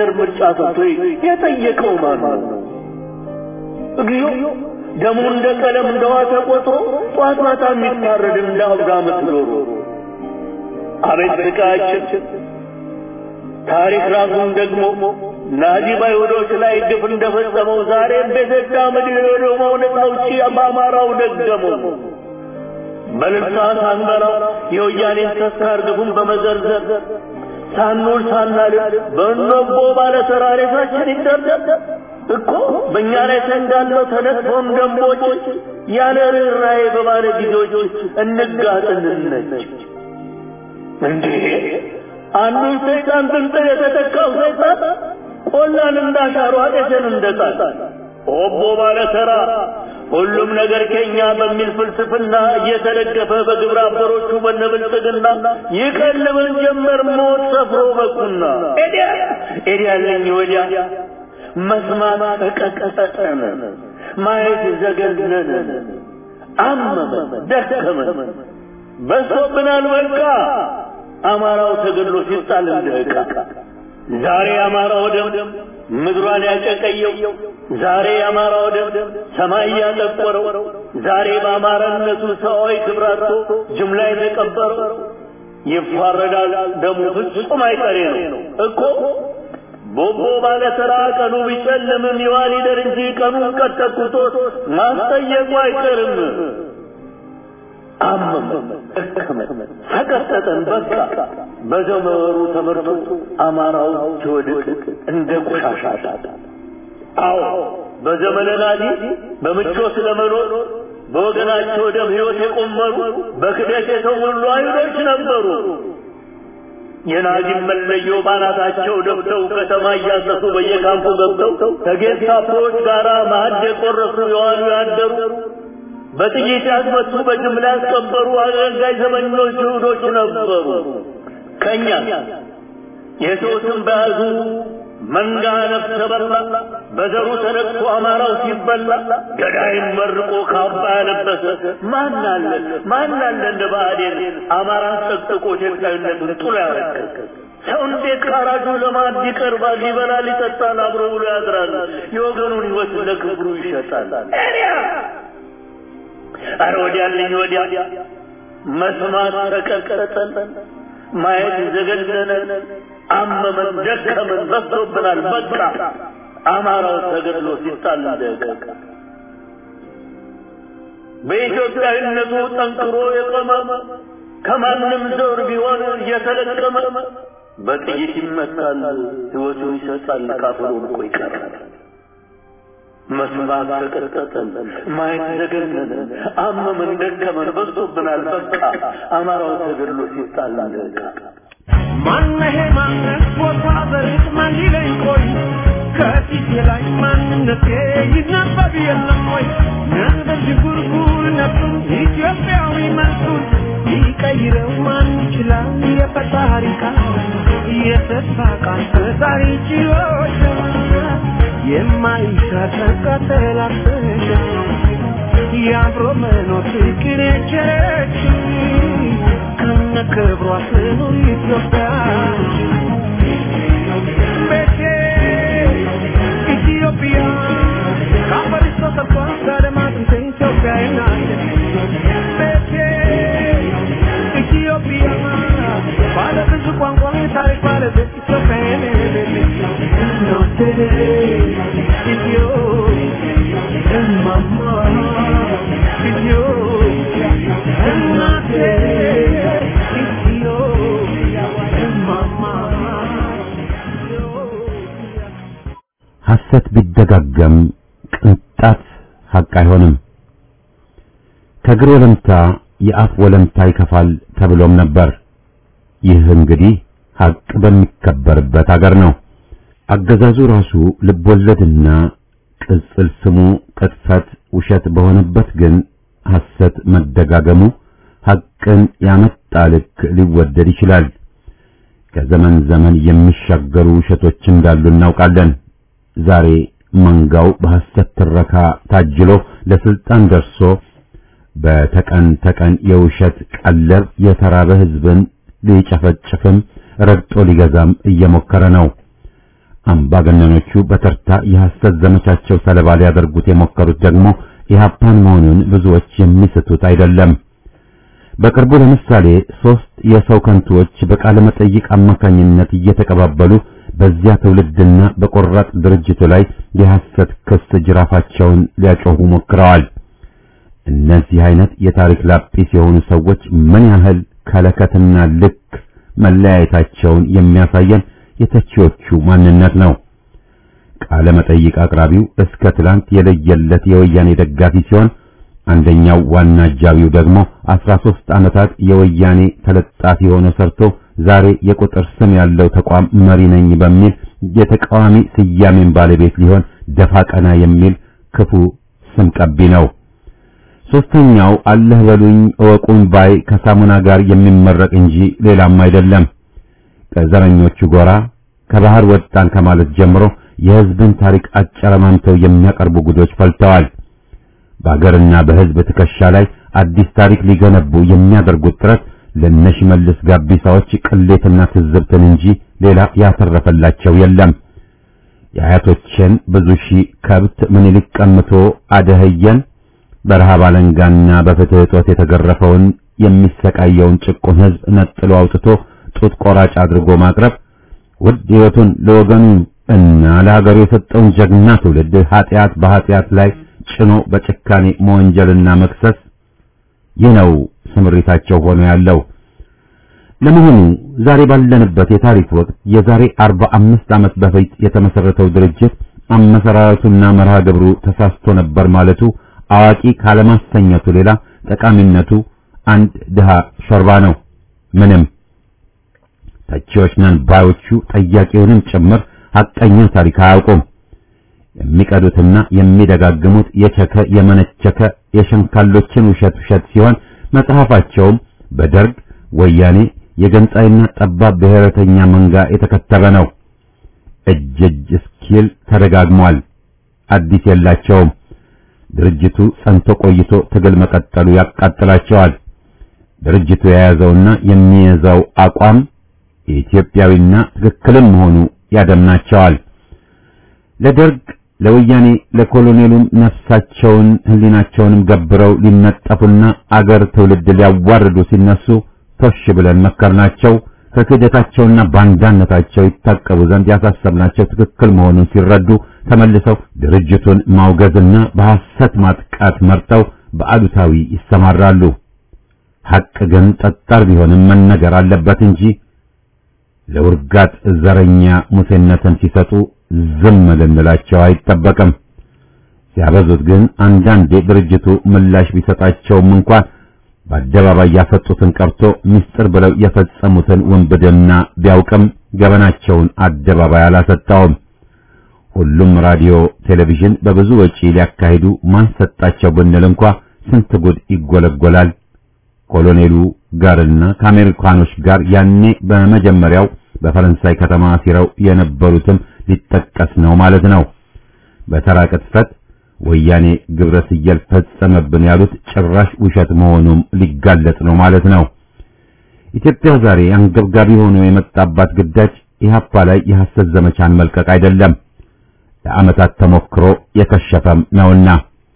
የሀገር ምርጫ ሰጥቶ የጠየቀው ማን ነው? እግዚኦ ደሙ እንደ ቀለም እንደ ውሃ ተቆጥሮ ጧት ማታ የሚታረድ እንደ አብዳ ምትኖሩ አቤት ስቃያችን! ታሪክ ራሱን ደግሞ ናዚ በአይሁዶች ላይ ግፍ እንደፈጸመው ዛሬም በኢትዮጵያ ምድር ሄዶ መውለቅ ነው ቺ በአማራው ደገመው። በልልታ ሳንበላው የወያኔን ተስካር ግፉን በመዘርዘር ሳንውል ሳናድር በእነቦ ባለ ተራሬሳችን ይደርደር እኮ በእኛ ላይ ተንጋለው ተነጥፎን ደንቦች ያለ ርኅራኄ በባለ ጊዜዎች እንጋጥንነች እንዴ አንዱን ሰይጣን ጥንጥል የተተካው ሰይጣን ቆላን እንዳሻሩ አጤትን እንደጣል ኦቦ ባለ ተራ ሁሉም ነገር ከኛ በሚል ፍልስፍና እየተደገፈ በግብረ አበሮቹ በነብልጽግና ይቀልበን ጀመር ሞት ሰፍሮ በቁና ኤዲያ ኤዲያ ያለኝ ወዲያ መስማት ተቀጠቀጠን ማየት ዘገነነን አመመን ደከመን በሶብናል በቃ አማራው ተገድሎ ሲጣል እንደ ዕቃ ዛሬ አማራው ደም ምድሯን ያጨቀየው ዛሬ አማራው ደም ሰማይ ያጠቆረው ዛሬ በአማራነቱ ሰዋዊ ክብራቶ ጅምላ የተቀበረው ይፋረዳል ደሙ ፍጹም አይቀሬ ነው እኮ ቦቦ ባለ ተራ ቀኑ ቢጨልምም ይዋል ይደር እንጂ ቀኑ ቀጠቁቶት ማስጠየቁ አይቀርም አመመን ደከመን ተቀጠጠን በቃ በዘመሩ ተመርቶ አማራው ሲወድቅ እንደ ቆሻሻ አዎ በዘመነ ናዚ በምቾት ለመኖር በወገናቸው ደም ሕይወት የቆመሩ በክደት የተሞሉ አይሁዶች ነበሩ። የናዚም መለዮ ባናታቸው ደብተው ከተማ እያሰሱ በየካምፑ ገብተው ከጌስታፖዎች ጋር ማዕድ የቆረሱ የዋሉ ያደሩ በጥይት ያስመቱ በጅምላ ያስቀበሩ አገልጋይ ዘመኞች ይሁዶች ነበሩ። ከኛ የሰው ስም በያዙ መንጋ ነፍሰ በላ በዘሩ ተነቅቶ አማራው ሲበላ ገዳይን መርቆ ካባ ያለበሰ ማን አለ ማን አለ እንደ ብአዴን አማራን ጠቅጥቆ ኢትዮጵያዊነቱን ጥሎ ያረከሰ ሰው እንዴት ካራጁ ለማዕድ ይቀርባል? ይበላል፣ ይጠጣል፣ አብሮ ብሎ ያድራል። የወገኑን ሕይወት ለክብሩ ይሸጣል። አረ ወዲያልኝ ወዲያ መስማት ተቀጠጠን፣ ማየት ዘገነነን፣ አመመን፣ ደከመን፣ በዝቶብናል። በቃ አማራው ተገድሎ ሲጣል እንደቀ በኢትዮጵያዊነቱ ጠንክሮ የቆመ ከማንም ዘር ቢሆን እየተለቀመ በጥይት ይመታል፣ ሕይወቱን ይሰጣል፣ ካፍሮ ልቆ ይቀራል። መስማት ተቀጠጠን፣ ማየት ዘገነነን፣ አመመን፣ ደከመን፣ በዝቶብናል። በቃ አማራው ተገድሎ ሲጣል እንደቀ ማነሄ ማነት ቦታ በርቅ ማን ይለኝ ቆይ ከፊቴ ላይ ማንነቴ ይነበብ የለም ወይ ነበር ዥንጉርጉር ነፍሱን ኢትዮጵያዊ መልኩን ሊቀይረው ማን ይችላል የፈጣሪ ቃል የተስፋ ቃል ፈጣሪ ችሎች የማይሻር ቀጠላሰሽ የአብሮ መኖር ፍቅር የቸረች ከነ ክብሯ ትኑር ኢትዮጵያ ቤቴ ኢትዮጵያ ከአፈሪሶ ከቷ ከደማጥንት ኢትዮጵያ ናት ቤቴ ኢትዮጵያ ባለ ብዙ ቋንቋ ታሪክ ባለቤት ኢትዮጵያ እናቴ ኢትዮ እማማ ኢትዮጵያ እናቴ ኢትዮ እማማ ሐሰት ቢደጋገም ቅንጣት ሐቅ አይሆንም። ከእግር ወለምታ የአፍ ወለምታ ይከፋል ተብሎም ነበር። ይህ እንግዲህ ሐቅ በሚከበርበት አገር ነው። አገዛዙ ራሱ ልቦለድና ቅጽል ስሙ ቅጥፈት ውሸት በሆነበት ግን ሐሰት መደጋገሙ ሐቅን ያመጣ ልክ ሊወደድ ይችላል። ከዘመን ዘመን የሚሻገሩ ውሸቶች እንዳሉ እናውቃለን። ዛሬ መንጋው በሐሰት ትረካ ታጅሎ ለስልጣን ደርሶ በተቀን ተቀን የውሸት ቀለብ የተራበ ሕዝብን ሊጨፈጭፍም ረግጦ ሊገዛም እየሞከረ ነው። አምባገነኖቹ በተርታ የሐሰት ዘመቻቸው ሰለባ ሊያደርጉት የሞከሩት ደግሞ ኢህአፓን መሆኑን ብዙዎች የሚስቱት አይደለም። በቅርቡ ለምሳሌ ሶስት የሰው ከንቱዎች በቃለ መጠይቅ አማካኝነት እየተቀባበሉ በዚያ ትውልድና በቆራጥ ድርጅቱ ላይ የሐሰት ክስ ጅራፋቸውን ሊያጮሁ ሞክረዋል። እነዚህ አይነት የታሪክ ላጲስ የሆኑ ሰዎች ምን ያህል ከለከትና ልክ መለያየታቸውን የሚያሳየን የተቺዎቹ ማንነት ነው። ቃለ መጠይቅ አቅራቢው እስከ ትላንት የለየለት የወያኔ ደጋፊ ሲሆን አንደኛው ዋና አጃቢው ደግሞ 13 ዓመታት የወያኔ ተለጣፊ ሆኖ ሰርቶ ዛሬ የቁጥር ስም ያለው ተቋም መሪ ነኝ በሚል የተቃዋሚ ስያሜን ባለቤት ሊሆን ደፋ ቀና የሚል ክፉ ስም ቀቢ ነው። ሶስተኛው አለህ በሉኝ እወቁኝ ባይ ከሳሙና ጋር የሚመረቅ እንጂ ሌላም አይደለም። ከዘረኞቹ ጎራ ከባህር ወጣን ከማለት ጀምሮ የሕዝብን ታሪክ አጨረማምተው የሚያቀርቡ ጉዶች ፈልተዋል። በአገርና በሕዝብ ትከሻ ላይ አዲስ ታሪክ ሊገነቡ የሚያደርጉት ጥረት ለነሽመልስ ጋቢሳዎች ቅሌትና ትዝብትን እንጂ ሌላ ያተረፈላቸው የለም። የአያቶችን ብዙ ሺህ ከብት ምኒልክ ቀምቶ አደህየን በረሃብ አለንጋና በፍትህ እጦት የተገረፈውን የሚሰቃየውን ጭቁን ሕዝብ ነጥሎ አውጥቶ ጡት ቆራጭ አድርጎ ማቅረብ ውድ ሕይወቱን ለወገኑ እና ለሀገሩ የሰጠውን ጀግና ትውልድ ኃጢአት በኃጢአት ላይ ጭኖ በጭካኔ መወንጀልና መክሰስ ይህ ነው ስምሪታቸው ሆኖ ያለው። ለመሆኑ ዛሬ ባለንበት የታሪክ ወቅት የዛሬ 45 ዓመት በፊት የተመሰረተው ድርጅት አመሰራረቱና መርሃ ግብሩ ተሳስቶ ነበር ማለቱ አዋቂ ካለማሰኘቱ ሌላ ጠቃሚነቱ አንድ ድሃ ሾርባ ነው። ምንም ተቺዎች ነን ባዮቹ ጠያቂውንም ጭምር ሐቀኛ ታሪክ አያውቁም። የሚቀዱትና የሚደጋግሙት የቸከ የመነቸከ የሸንካሎችን ውሸት ውሸት ሲሆን መጽሐፋቸውም በደርግ ወያኔ የገንጣይና ጠባብ ብሔረተኛ መንጋ የተከተበ ነው። እጅ እጅ እስኪል ተደጋግሟል። አዲስ የላቸውም። ድርጅቱ ጸንቶ ቆይቶ ትግል መቀጠሉ ያቃጥላቸዋል። ድርጅቱ የያዘውና የሚይዘው አቋም የኢትዮጵያዊና ትክክልም መሆኑ ያደምናቸዋል። ለደርግ ለወያኔ ለኮሎኔሉም ነፍሳቸውን ሕሊናቸውንም ገብረው ሊነጠፉና አገር ትውልድ ሊያዋርዱ ሲነሱ ቶሽ ብለን መከርናቸው። ከክህደታቸውና ባንዳነታቸው ይታቀቡ ዘንድ ያሳሰብናቸው ትክክል መሆኑን ሲረዱ ተመልሰው ድርጅቱን ማውገዝና በሐሰት ማጥቃት መርጠው በአሉታዊ ይሰማራሉ። ሐቅ ግን ጠጣር ቢሆንም መነገር አለበት እንጂ ለውርጋጥ ዘረኛ ሙሴነትን ሲሰጡ ዝም ልንላቸው አይጠበቅም። ሲያበዙት ግን አንዳንዴ ድርጅቱ ምላሽ ቢሰጣቸውም እንኳን በአደባባይ ያፈጡትን ቀርቶ ምስጢር ብለው የፈጸሙትን ውንብድና ቢያውቅም ገበናቸውን አደባባይ አላሰጣውም። ሁሉም ራዲዮ፣ ቴሌቪዥን በብዙ ወጪ ሊያካሂዱ ማን ሰጣቸው ብንል እንኳ ስንት ጉድ ይጎለጎላል። ኮሎኔሉ ጋርና ከአሜሪካኖች ጋር ያኔ በመጀመሪያው በፈረንሳይ ከተማ ሲረው የነበሩትም ሊጠቀስ ነው ማለት ነው። በተራ ቅጥፈት ወያኔ ግብረ ስየል ፈጸመብን ያሉት ጭራሽ ውሸት መሆኑም ሊጋለጥ ነው ማለት ነው። ኢትዮጵያ ዛሬ አንገብጋቢ ሆኖ የመጣባት ግዳጅ ኢህአፓ ላይ የሐሰት ዘመቻን መልቀቅ አይደለም፣ ለዓመታት ተሞክሮ የከሸፈም ነውና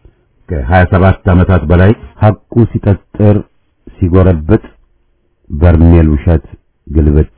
ከ27 ዓመታት በላይ ሐቁ ሲጠጥር ሲጎረብጥ በርሜል ውሸት ግልብጥ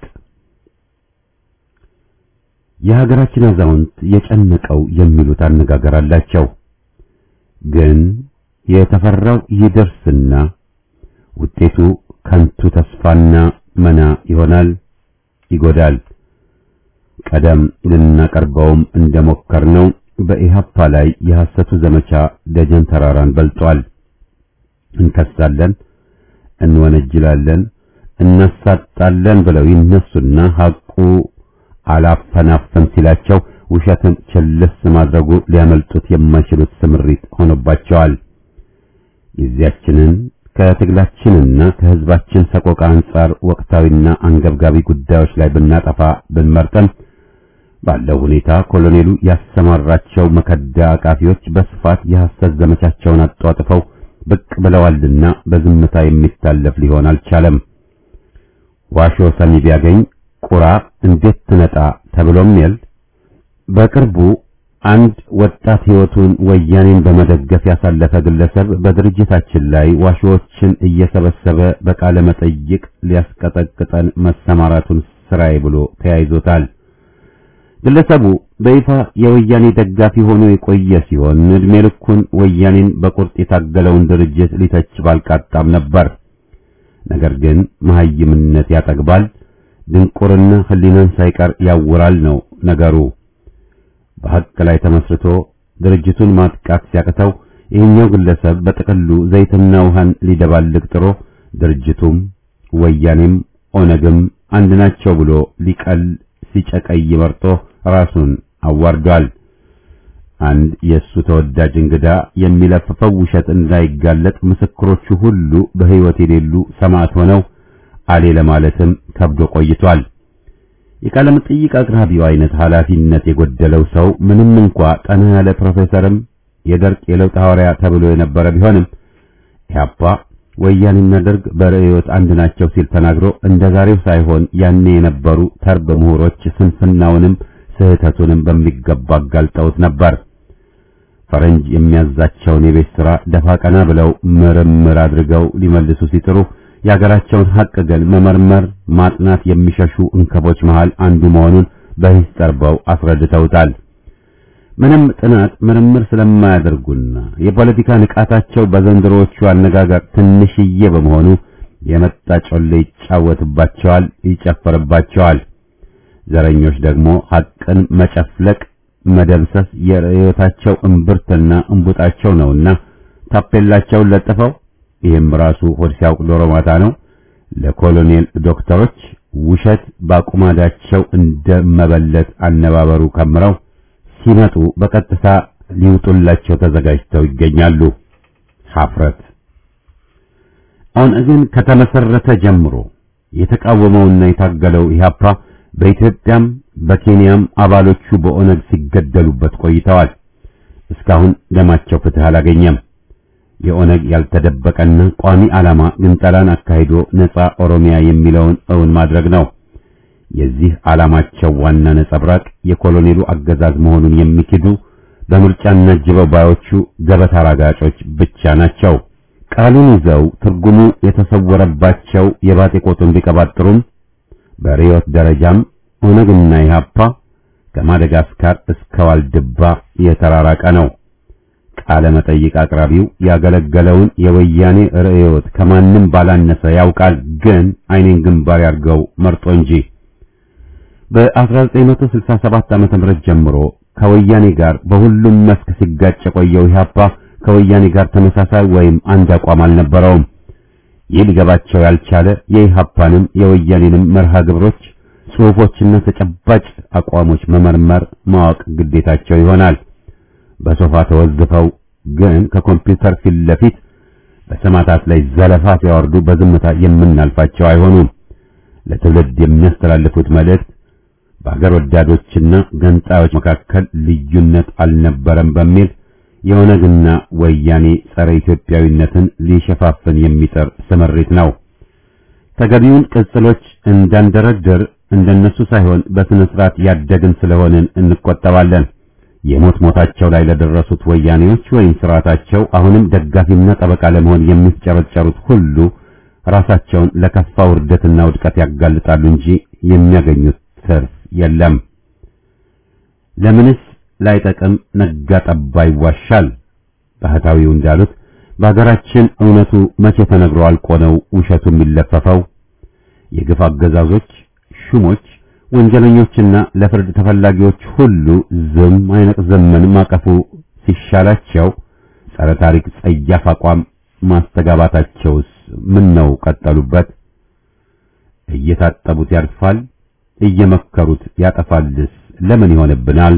የሀገራችን አዛውንት የጨነቀው የሚሉት አነጋገር አላቸው። ግን የተፈራው ይደርስና ውጤቱ ከንቱ ተስፋና መና ይሆናል፣ ይጎዳል። ቀደም ልናቀርበውም እንደሞከርነው በኢህአፓ ላይ የሐሰቱ ዘመቻ ደጀን ተራራን በልጧል። እንከሳለን፣ እንወነጅላለን፣ እናሳጣለን ብለው ይነሱና ሐቁ አላፈናፈን ሲላቸው ውሸትን ችልስ ማድረጉ ሊያመልጡት የማይችሉት ስምሪት ሆኖባቸዋል። ጊዜያችንን ከትግላችንና ከሕዝባችን ሰቆቃ አንጻር ወቅታዊና አንገብጋቢ ጉዳዮች ላይ ብናጠፋ ብንመርጠን ባለው ሁኔታ ኮሎኔሉ ያሰማራቸው መከዳ አቃፊዎች በስፋት የሐሰት ዘመቻቸውን አጧጥፈው ብቅ ብለዋልና በዝምታ የሚታለፍ ሊሆን አልቻለም። ዋሾ ሰሚ ቢያገኝ ቁራ እንዴት ትነጣ ተብሎም የል በቅርቡ አንድ ወጣት ሕይወቱን ወያኔን በመደገፍ ያሳለፈ ግለሰብ በድርጅታችን ላይ ዋሾዎችን እየሰበሰበ በቃለ መጠይቅ ሊያስቀጠቅጠን መሰማራቱን ስራዬ ብሎ ተያይዞታል። ግለሰቡ በይፋ የወያኔ ደጋፊ ሆኖ የቆየ ሲሆን እድሜ ልኩን ወያኔን በቁርጥ የታገለውን ድርጅት ሊተች ባልቃጣም ነበር። ነገር ግን መሐይምነት ያጠግባል፣ ድንቁርና ሕሊናን ሳይቀር ያውራል ነው ነገሩ። በሐቅ ላይ ተመስርቶ ድርጅቱን ማጥቃት ሲያቅተው ይህኛው ግለሰብ በጥቅሉ ዘይትና ውሃን ሊደባልቅ ጥሮ ድርጅቱም ወያኔም ኦነግም አንድ ናቸው ብሎ ሊቀል ሲጨቀይ መርጦ ራሱን አዋርዷል። አንድ የእሱ ተወዳጅ እንግዳ የሚለፍፈው ውሸት እንዳይጋለጥ ምስክሮቹ ሁሉ በሕይወት የሌሉ ሰማዕት ሆነው አሌ ለማለትም ከብዶ ቆይቷል። የቃለ መጠይቅ አቅራቢው አይነት ኃላፊነት የጎደለው ሰው ምንም እንኳ ጠና ያለ ፕሮፌሰርም የደርቅ የለውጥ ሐዋርያ ተብሎ የነበረ ቢሆንም ኢህአፓ ወያኔና ደርግ በርዕዮት አንድ ናቸው ሲል ተናግሮ እንደ ዛሬው ሳይሆን ያኔ የነበሩ ተርብ ምሁሮች ስንፍናውንም ስህተቱንም በሚገባ አጋልጠውት ነበር። ፈረንጅ የሚያዛቸውን የቤት ሥራ ደፋ ቀና ብለው ምርምር አድርገው ሊመልሱ ሲጥሩ የሀገራቸውን ሐቅ ግን መመርመር ማጥናት የሚሸሹ እንከቦች መሃል አንዱ መሆኑን በሂስ ጠርበው አስረድተውታል። ምንም ጥናት ምርምር ስለማያደርጉና የፖለቲካ ንቃታቸው በዘንድሮዎቹ አነጋገር ትንሽዬ በመሆኑ የመጣ ጮሌ ይጫወትባቸዋል፣ ይጨፈርባቸዋል። ዘረኞች ደግሞ ሐቅን መጨፍለቅ፣ መደምሰስ የርዕዮታቸው እምብርትና እንቡጣቸው ነውና ታፔላቸውን ለጥፈው ይህም ራሱ ሆድ ሲያውቅ ዶሮ ማታ ነው። ለኮሎኔል ዶክተሮች ውሸት ባቁማዳቸው እንደመበለት አነባበሩ ከምረው ሲመጡ በቀጥታ ሊውጡላቸው ተዘጋጅተው ይገኛሉ። ሀፍረት አሁን ግን ከተመሰረተ ጀምሮ የተቃወመውና የታገለው ኢህአፓ በኢትዮጵያም በኬንያም አባሎቹ በኦነግ ሲገደሉበት ቆይተዋል። እስካሁን ደማቸው ፍትህ አላገኘም። የኦነግ ያልተደበቀና ቋሚ ዓላማ ግንጠላን አካሂዶ ነፃ ኦሮሚያ የሚለውን እውን ማድረግ ነው። የዚህ ዓላማቸው ዋና ነጸብራቅ የኮሎኔሉ አገዛዝ መሆኑን የሚክዱ በምርጫ እናጅበው ባዮቹ ገበታ አራጋጮች ብቻ ናቸው። ቃሉን ይዘው ትርጉሙ የተሰወረባቸው የባጤ ቆጡን ቢቀባጥሩም በርዕዮት ደረጃም ኦነግና ኢህአፓ ከማደጋስካር እስከ ዋልድባ የተራራቀ ነው። ቃለ መጠይቅ አቅራቢው ያገለገለውን የወያኔ ርዕዮት ከማንም ባላነሰ ያውቃል፣ ግን አይኔን ግንባር ያርገው መርጦ እንጂ። በ1967 ዓመተ ምህረት ጀምሮ ከወያኔ ጋር በሁሉም መስክ ሲጋጭ የቆየው ኢህአፓ ከወያኔ ጋር ተመሳሳይ ወይም አንድ አቋም አልነበረውም። ይህ ሊገባቸው ያልቻለ የኢህአፓንም የወያኔንም መርሃ ግብሮች፣ ጽሑፎችና ተጨባጭ አቋሞች መመርመር ማወቅ ግዴታቸው ይሆናል። በሶፋ ተወዝፈው ግን ከኮምፒውተር ፊት ለፊት በሰማዕታት ላይ ዘለፋ ሲያወርዱ በዝምታ የምናልፋቸው አይሆኑም። ለትውልድ የሚያስተላልፉት መልእክት በአገር ወዳዶችና ገንጣዮች መካከል ልዩነት አልነበረም በሚል የኦነግና ወያኔ ጸረ ኢትዮጵያዊነትን ሊሸፋፍን የሚጥር ስምሪት ነው። ተገቢውን ቅጽሎች እንዳንደረድር እንደነሱ ሳይሆን በስነ ስርዓት ያደግን ስለሆንን እንቆጠባለን። የሞት ሞታቸው ላይ ለደረሱት ወያኔዎች ወይም ስርዓታቸው አሁንም ደጋፊና ጠበቃ ለመሆን የሚጨረጨሩት ሁሉ ራሳቸውን ለከፋ ውርደትና ውድቀት ያጋልጣሉ እንጂ የሚያገኙት ትርፍ የለም። ለምንስ ላይጠቅም ነጋ ጠባ ይዋሻል? ባህታዊው እንዳሉት በሀገራችን እውነቱ መቼ ተነግሮ አልቆ ነው ውሸቱ የሚለፈፈው? የግፍ አገዛዞች፣ ሹሞች፣ ወንጀለኞችና ለፍርድ ተፈላጊዎች ሁሉ ዝም አይነቅ ዘመን ማቀፉ ሲሻላቸው ጸረ ታሪክ ጸያፍ አቋም ማስተጋባታቸውስ ምን ነው ቀጠሉበት? እየታጠቡት ያርፋል፣ እየመከሩት ያጠፋልስ ለምን ይሆንብናል?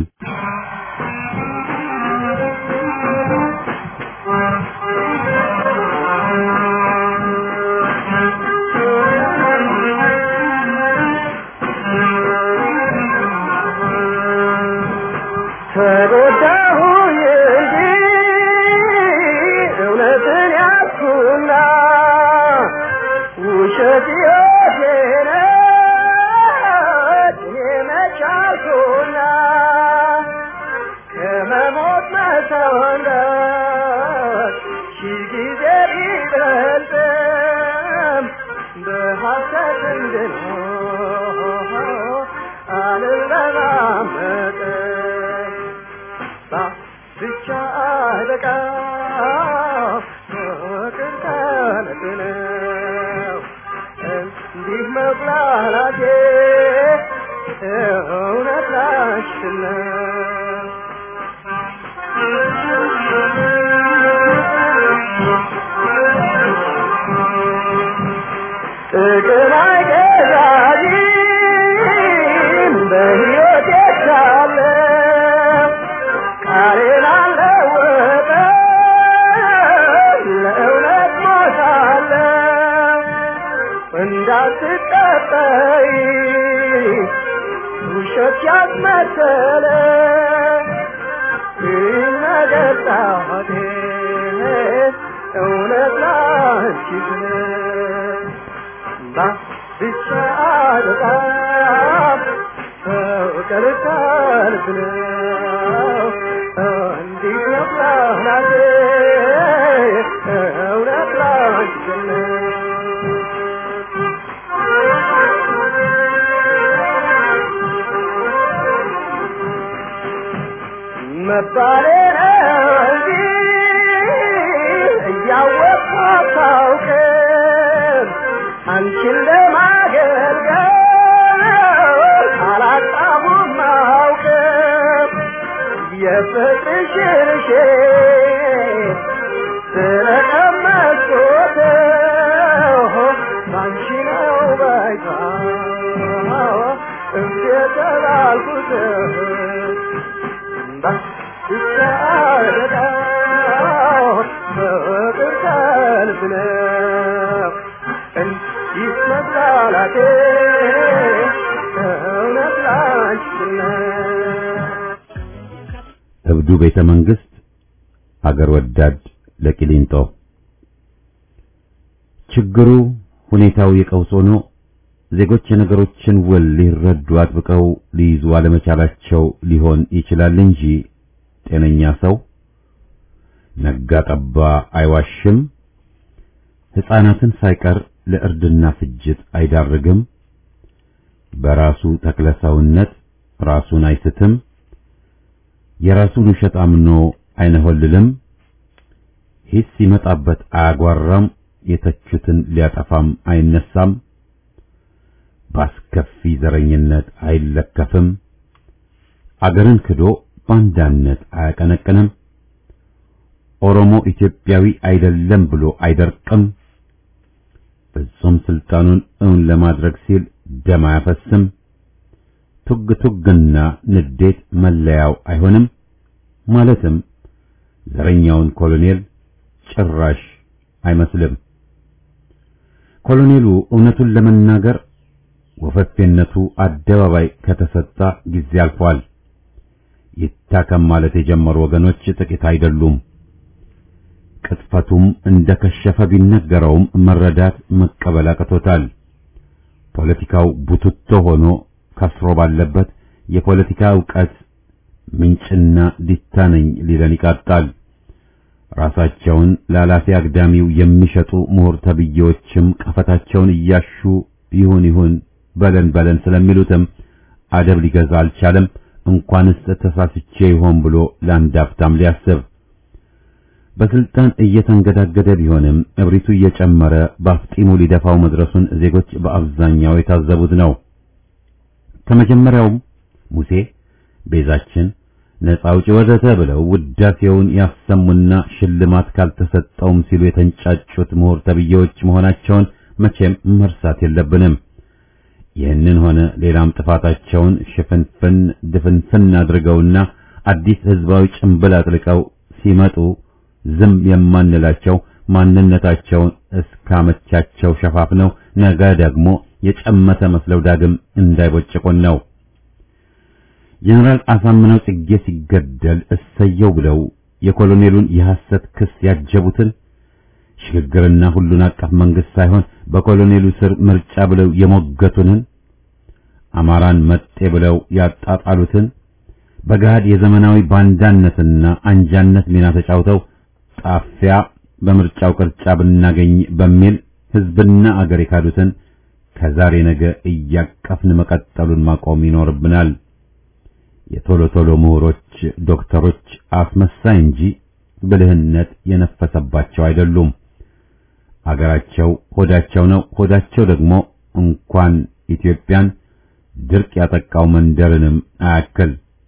ተጎዳሁኝ እንጂ እውነትን ያዝኩና ውሸት ሕይወቴ ነች እኔ መች አልኩና በሐሰት እንድኖር አልለማመጥም ብቻ አለቃ ፍቅር ከልብ ነው እንዲህ መብላላቴ እውነት ላሽን ነው ጥቅም አይገዛኝም በሕይወቴ ሳለ ቃሌን አልለወጥም ለእውነት ሞታለሁ እንዳትቀጠይ ውሸት ያስመሰለ ይነገር ጣቴ እውነት ላንቺ ስል ብቻ በጣም ፍቅር ከልብ ነው እንዲህ መብላቴ እውነት ላንቺ ነው መባሌ ነው እንጂ እያወቅሁ አታውቅም አንቺን ለማገልገል አላጣሁም አውቅም የፍቅርሽን ሼት ስለቀመስኩት ባንቺ ነው ባይታ እምቢ የተባልኩት ብቻ በጣም ፍቅር ከልብ ነው እንዲህ መብላላቴ እውነት ላንቺ ነው እብዱ ቤተ መንግስት ሀገር ወዳድ ለቂሊንጦ ችግሩ ሁኔታው የቀውስ ሆኖ ዜጎች የነገሮችን ውል ሊረዱ አጥብቀው ሊይዙ አለመቻላቸው ሊሆን ይችላል እንጂ ጤነኛ ሰው ነጋ ጠባ አይዋሽም፣ ሕፃናትን ሳይቀር ለእርድና ፍጅት አይዳርግም፣ በራሱ ተክለሰውነት ራሱን አይስትም፣ የራሱን ውሸት አምኖ አይነሆልልም፣ ሂስ ሲመጣበት አያጓራም፣ የተቹትን ሊያጠፋም አይነሳም፣ ባስከፊ ዘረኝነት አይለከፍም፣ አገርን ክዶ ባንዳነት አያቀነቅንም፣ ኦሮሞ ኢትዮጵያዊ አይደለም ብሎ አይደርቅም፣ ፍጹም ስልጣኑን እውን ለማድረግ ሲል ደም አያፈስም፣ ቱግ ቱግና ንዴት መለያው አይሆንም፣ ማለትም ዘረኛውን ኮሎኔል ጭራሽ አይመስልም። ኮሎኔሉ እውነቱን ለመናገር ወፈፌነቱ አደባባይ ከተሰጣ ጊዜ አልፏል። ይታከም ማለት የጀመሩ ወገኖች ጥቂት አይደሉም። ቅጥፈቱም እንደከሸፈ ቢነገረውም መረዳት መቀበል አቅቶታል። ፖለቲካው ቡትቶ ሆኖ ከስሮ ባለበት የፖለቲካ ዕውቀት ምንጭና ዲታ ነኝ ሊለን ይቃጣል። ራሳቸውን ለኃላፊ አግዳሚው የሚሸጡ ምሁር ተብዬዎችም ቀፈታቸውን እያሹ ይሁን ይሁን በለን በለን ስለሚሉትም አደብ ሊገዛ አልቻለም። እንኳንስ ተሳስቼ ይሆን ብሎ ለአንድ አፍታም ሊያስብ በስልጣን እየተንገዳገደ ቢሆንም እብሪቱ እየጨመረ በአፍጢሙ ሊደፋው መድረሱን ዜጎች በአብዛኛው የታዘቡት ነው። ከመጀመሪያውም ሙሴ ቤዛችን ነፃ አውጪ ወዘተ ብለው ውዳሴውን ያሰሙና ሽልማት ካልተሰጠውም ሲሉ የተንጫጩት ምሁር ተብዬዎች መሆናቸውን መቼም መርሳት የለብንም። ይህንን ሆነ ሌላም ጥፋታቸውን ሽፍንፍን ድፍንፍን አድርገውና አዲስ ህዝባዊ ጭንብል አጥልቀው ሲመጡ ዝም የማንላቸው ማንነታቸውን እስካመቻቸው ሸፋፍነው ነገ ደግሞ የጨመተ መስለው ዳግም እንዳይቦጭቁን ነው። ጀነራል አሳምነው ጽጌ ሲገደል እሰየው ብለው የኮሎኔሉን የሐሰት ክስ ያጀቡትን ሽግግርና ሁሉን አቀፍ መንግስት ሳይሆን በኮሎኔሉ ስር ምርጫ ብለው የሞገቱንን አማራን መጤ ብለው ያጣጣሉትን በገሃድ የዘመናዊ ባንዳነትና አንጃነት ሚና ተጫውተው ጣፊያ በምርጫው ቅርጫ ብናገኝ በሚል ህዝብና አገር የካዱትን ከዛሬ ነገ እያቀፍን መቀጠሉን ማቆም ይኖርብናል። የቶሎ ቶሎ ምሁሮች፣ ዶክተሮች አስመሳይ እንጂ ብልህነት የነፈሰባቸው አይደሉም። አገራቸው ሆዳቸው ነው። ሆዳቸው ደግሞ እንኳን ኢትዮጵያን ድርቅ ያጠቃው መንደርንም አያክል።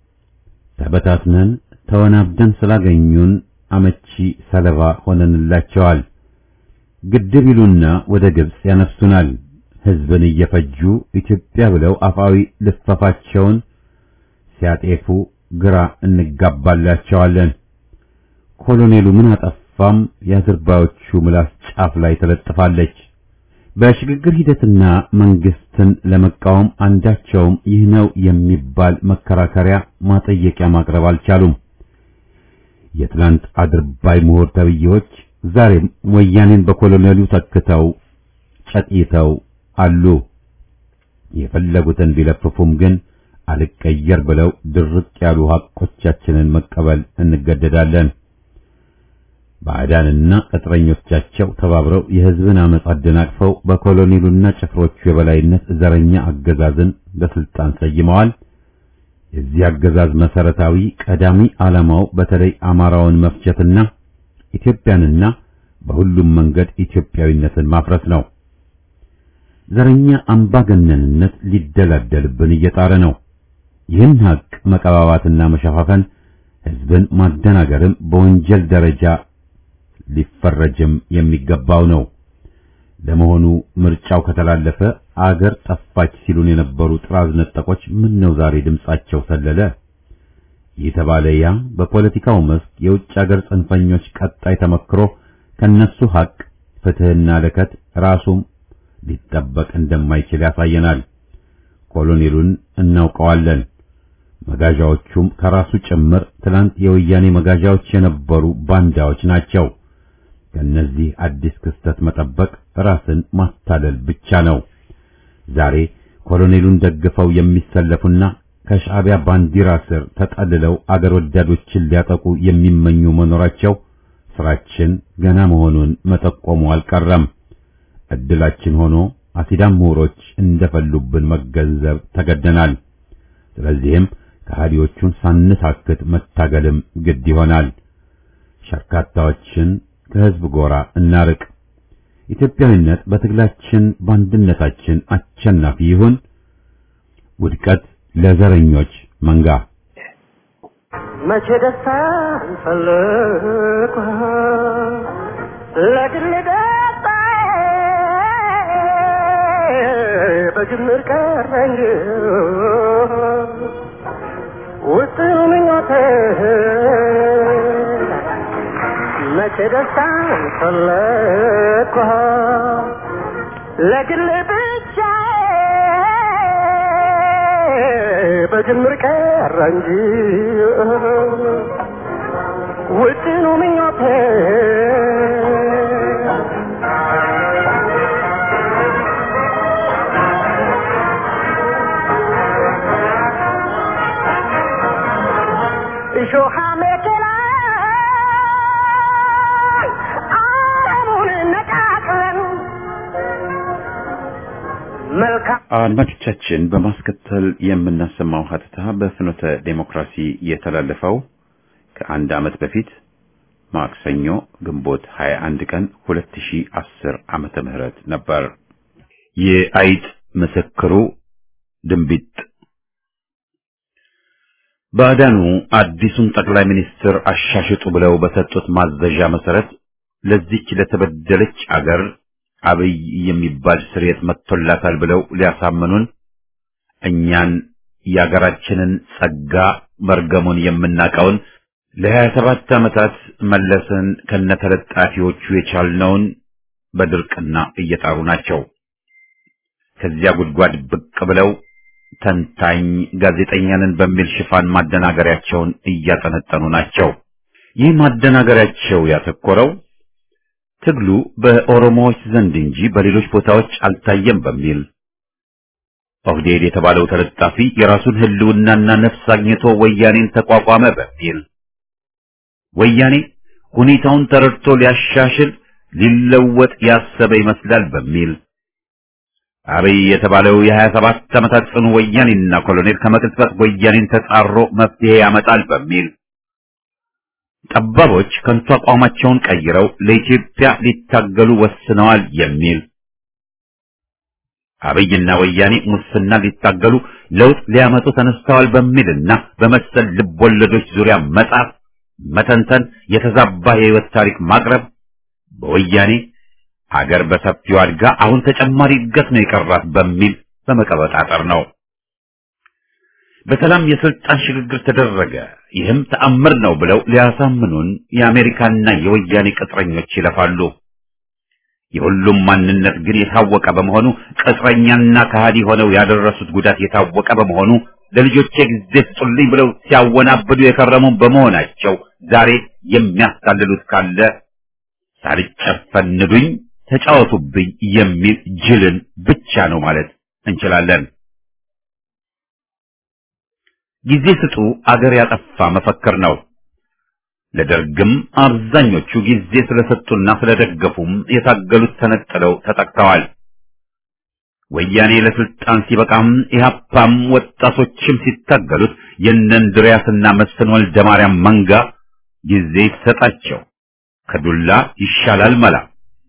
ተበታትነን ተወናብደን ስላገኙን አመቺ ሰለባ ሆነንላቸዋል። ግድብ ይሉና ወደ ግብጽ ያነፍሱናል። ሕዝብን እየፈጁ ኢትዮጵያ ብለው አፋዊ ልፈፋቸውን ሲያጤፉ ግራ እንጋባላቸዋለን። ኮሎኔሉ ምን አጠፋም የአዝርባዮቹ ምላስ ጫፍ ላይ ተለጥፋለች። በሽግግር ሂደትና መንግስትን ለመቃወም አንዳቸውም ይህ ነው የሚባል መከራከሪያ ማጠየቂያ ማቅረብ አልቻሉም። የትላንት አድርባይ ምሁር ተብዬዎች ዛሬም ወያኔን በኮሎኔሉ ተክተው ጨቅይተው አሉ። የፈለጉትን ቢለፍፉም ግን አልቀየር ብለው ድርቅ ያሉ ሐቆቻችንን መቀበል እንገደዳለን። ባዕዳንና ቅጥረኞቻቸው ተባብረው የሕዝብን አመፅ አደናቅፈው በኮሎኔሉና ጭፍሮቹ የበላይነት ዘረኛ አገዛዝን በስልጣን ሰይመዋል። የዚህ አገዛዝ መሰረታዊ ቀዳሚ ዓላማው በተለይ አማራውን መፍጀትና ኢትዮጵያንና በሁሉም መንገድ ኢትዮጵያዊነትን ማፍረስ ነው። ዘረኛ አምባገነንነት ሊደላደልብን እየጣረ ነው። ይህን ሀቅ መቀባባትና መሸፋፈን ሕዝብን ማደናገርም በወንጀል ደረጃ ሊፈረጅም የሚገባው ነው። ለመሆኑ ምርጫው ከተላለፈ አገር ጠፋች ሲሉን የነበሩ ጥራዝ ነጠቆች ምን ነው ዛሬ ድምጻቸው ሰለለ? የተባለ ያ በፖለቲካው መስክ የውጭ አገር ጽንፈኞች ቀጣይ ተመክሮ ከነሱ ሀቅ ፍትህና ለከት ራሱም ሊጠበቅ እንደማይችል ያሳየናል። ኮሎኔሉን እናውቀዋለን። መጋዣዎቹም ከራሱ ጭምር ትላንት የወያኔ መጋዣዎች የነበሩ ባንዳዎች ናቸው። ከነዚህ አዲስ ክስተት መጠበቅ ራስን ማታለል ብቻ ነው። ዛሬ ኮሎኔሉን ደግፈው የሚሰለፉና ከሻዕቢያ ባንዲራ ስር ተጠልለው አገር ወዳዶችን ሊያጠቁ የሚመኙ መኖራቸው ስራችን ገና መሆኑን መጠቆሙ አልቀረም። እድላችን ሆኖ አሲዳም ምሁሮች እንደፈሉብን መገንዘብ ተገደናል። ስለዚህም ከሃዲዎቹን ሳንታክት መታገልም ግድ ይሆናል። ሸርካታዎችን ከህዝብ ጎራ እናርቅ። ኢትዮጵያዊነት በትግላችን በአንድነታችን አሸናፊ ይሁን። ውድቀት ለዘረኞች መንጋ። መቼ ደስታ እንፈልግ ለግል ደስታ በጅምር ቀረ እንጂ ውስጥ ምኞቴ መቼ ደስታ እንፈልግ ለግል ብቻ በጅምር ቀረ እንጂ ውጥኑ ምኞቴ እሾሃ መከላ ዓለሙን ነቃቅለን መልካም አድማጮቻችን በማስከተል የምናሰማው ሀተታ በፍኖተ ዴሞክራሲ የተላለፈው ከአንድ ዓመት በፊት ማክሰኞ ግንቦት 21 ቀን 2010 ዓመተ ምህረት ነበር። የአይጥ ምስክሩ ድንቢጥ ባዕዳኑ አዲሱን ጠቅላይ ሚኒስትር አሻሽጡ ብለው በሰጡት ማዘዣ መሰረት ለዚች ለተበደለች አገር አብይ የሚባል ስርየት መጥቶላታል ብለው ሊያሳምኑን እኛን የአገራችንን ጸጋ መርገሙን የምናቀውን ለሀያ ሰባት ዓመታት መለስን ከነተለጣፊዎቹ የቻልነውን በድርቅና እየጣሩ ናቸው። ከዚያ ጉድጓድ ብቅ ብለው ተንታኝ ጋዜጠኛንን በሚል ሽፋን ማደናገሪያቸውን እያጠነጠኑ ናቸው። ይህ ማደናገሪያቸው ያተኮረው ትግሉ በኦሮሞዎች ዘንድ እንጂ በሌሎች ቦታዎች አልታየም በሚል ኦህዴድ የተባለው ተለጣፊ የራሱን ሕልውናና ነፍስ አግኝቶ ወያኔን ተቋቋመ በሚል ወያኔ ሁኔታውን ተረድቶ ሊያሻሽል ሊለወጥ ያሰበ ይመስላል በሚል አብይ የተባለው የሀያ ሰባት ዓመታት ጽኑ ወያኔና ኮሎኔል ከመቅጽበት ወያኔን ተጻሮ መፍትሄ ያመጣል በሚል ጠባቦች ከንቱ አቋማቸውን ቀይረው ለኢትዮጵያ ሊታገሉ ወስነዋል የሚል አብይና ወያኔ ሙስና ሊታገሉ ለውጥ ሊያመጡ ተነስተዋል በሚልና በመሰል ልቦለዶች ዙሪያ መጻፍ፣ መተንተን፣ የተዛባ የህይወት ታሪክ ማቅረብ በወያኔ አገር በሰፊው አድጋ አሁን ተጨማሪ እድገት ነው የቀራት በሚል በመቀበጣጠር ነው። በሰላም የስልጣን ሽግግር ተደረገ፣ ይህም ተአምር ነው ብለው ሊያሳምኑን የአሜሪካና የወያኔ ቅጥረኞች ይለፋሉ። የሁሉም ማንነት ግን የታወቀ በመሆኑ ቅጥረኛና ከሃዲ ሆነው ያደረሱት ጉዳት የታወቀ በመሆኑ ለልጆቼ ጊዜ ስጡልኝ ብለው ሲያወናብዱ የከረሙ በመሆናቸው ዛሬ የሚያስታልሉት ካለ ሳልጨፈን ንዱኝ፣ ተጫወቱብኝ የሚል ጅልን ብቻ ነው ማለት እንችላለን። ጊዜ ስጡ አገር ያጠፋ መፈክር ነው። ለደርግም አብዛኞቹ ጊዜ ስለሰጡና ስለደገፉም የታገሉት ተነጥለው ተጠቅተዋል። ወያኔ ለስልጣን ሲበቃም ኢህአፓም ወጣቶችም ሲታገሉት የእነ እንድሪያስና መስፍን ወልደ ማርያም መንጋ ጊዜ ይሰጣቸው ከዱላ ይሻላል መላ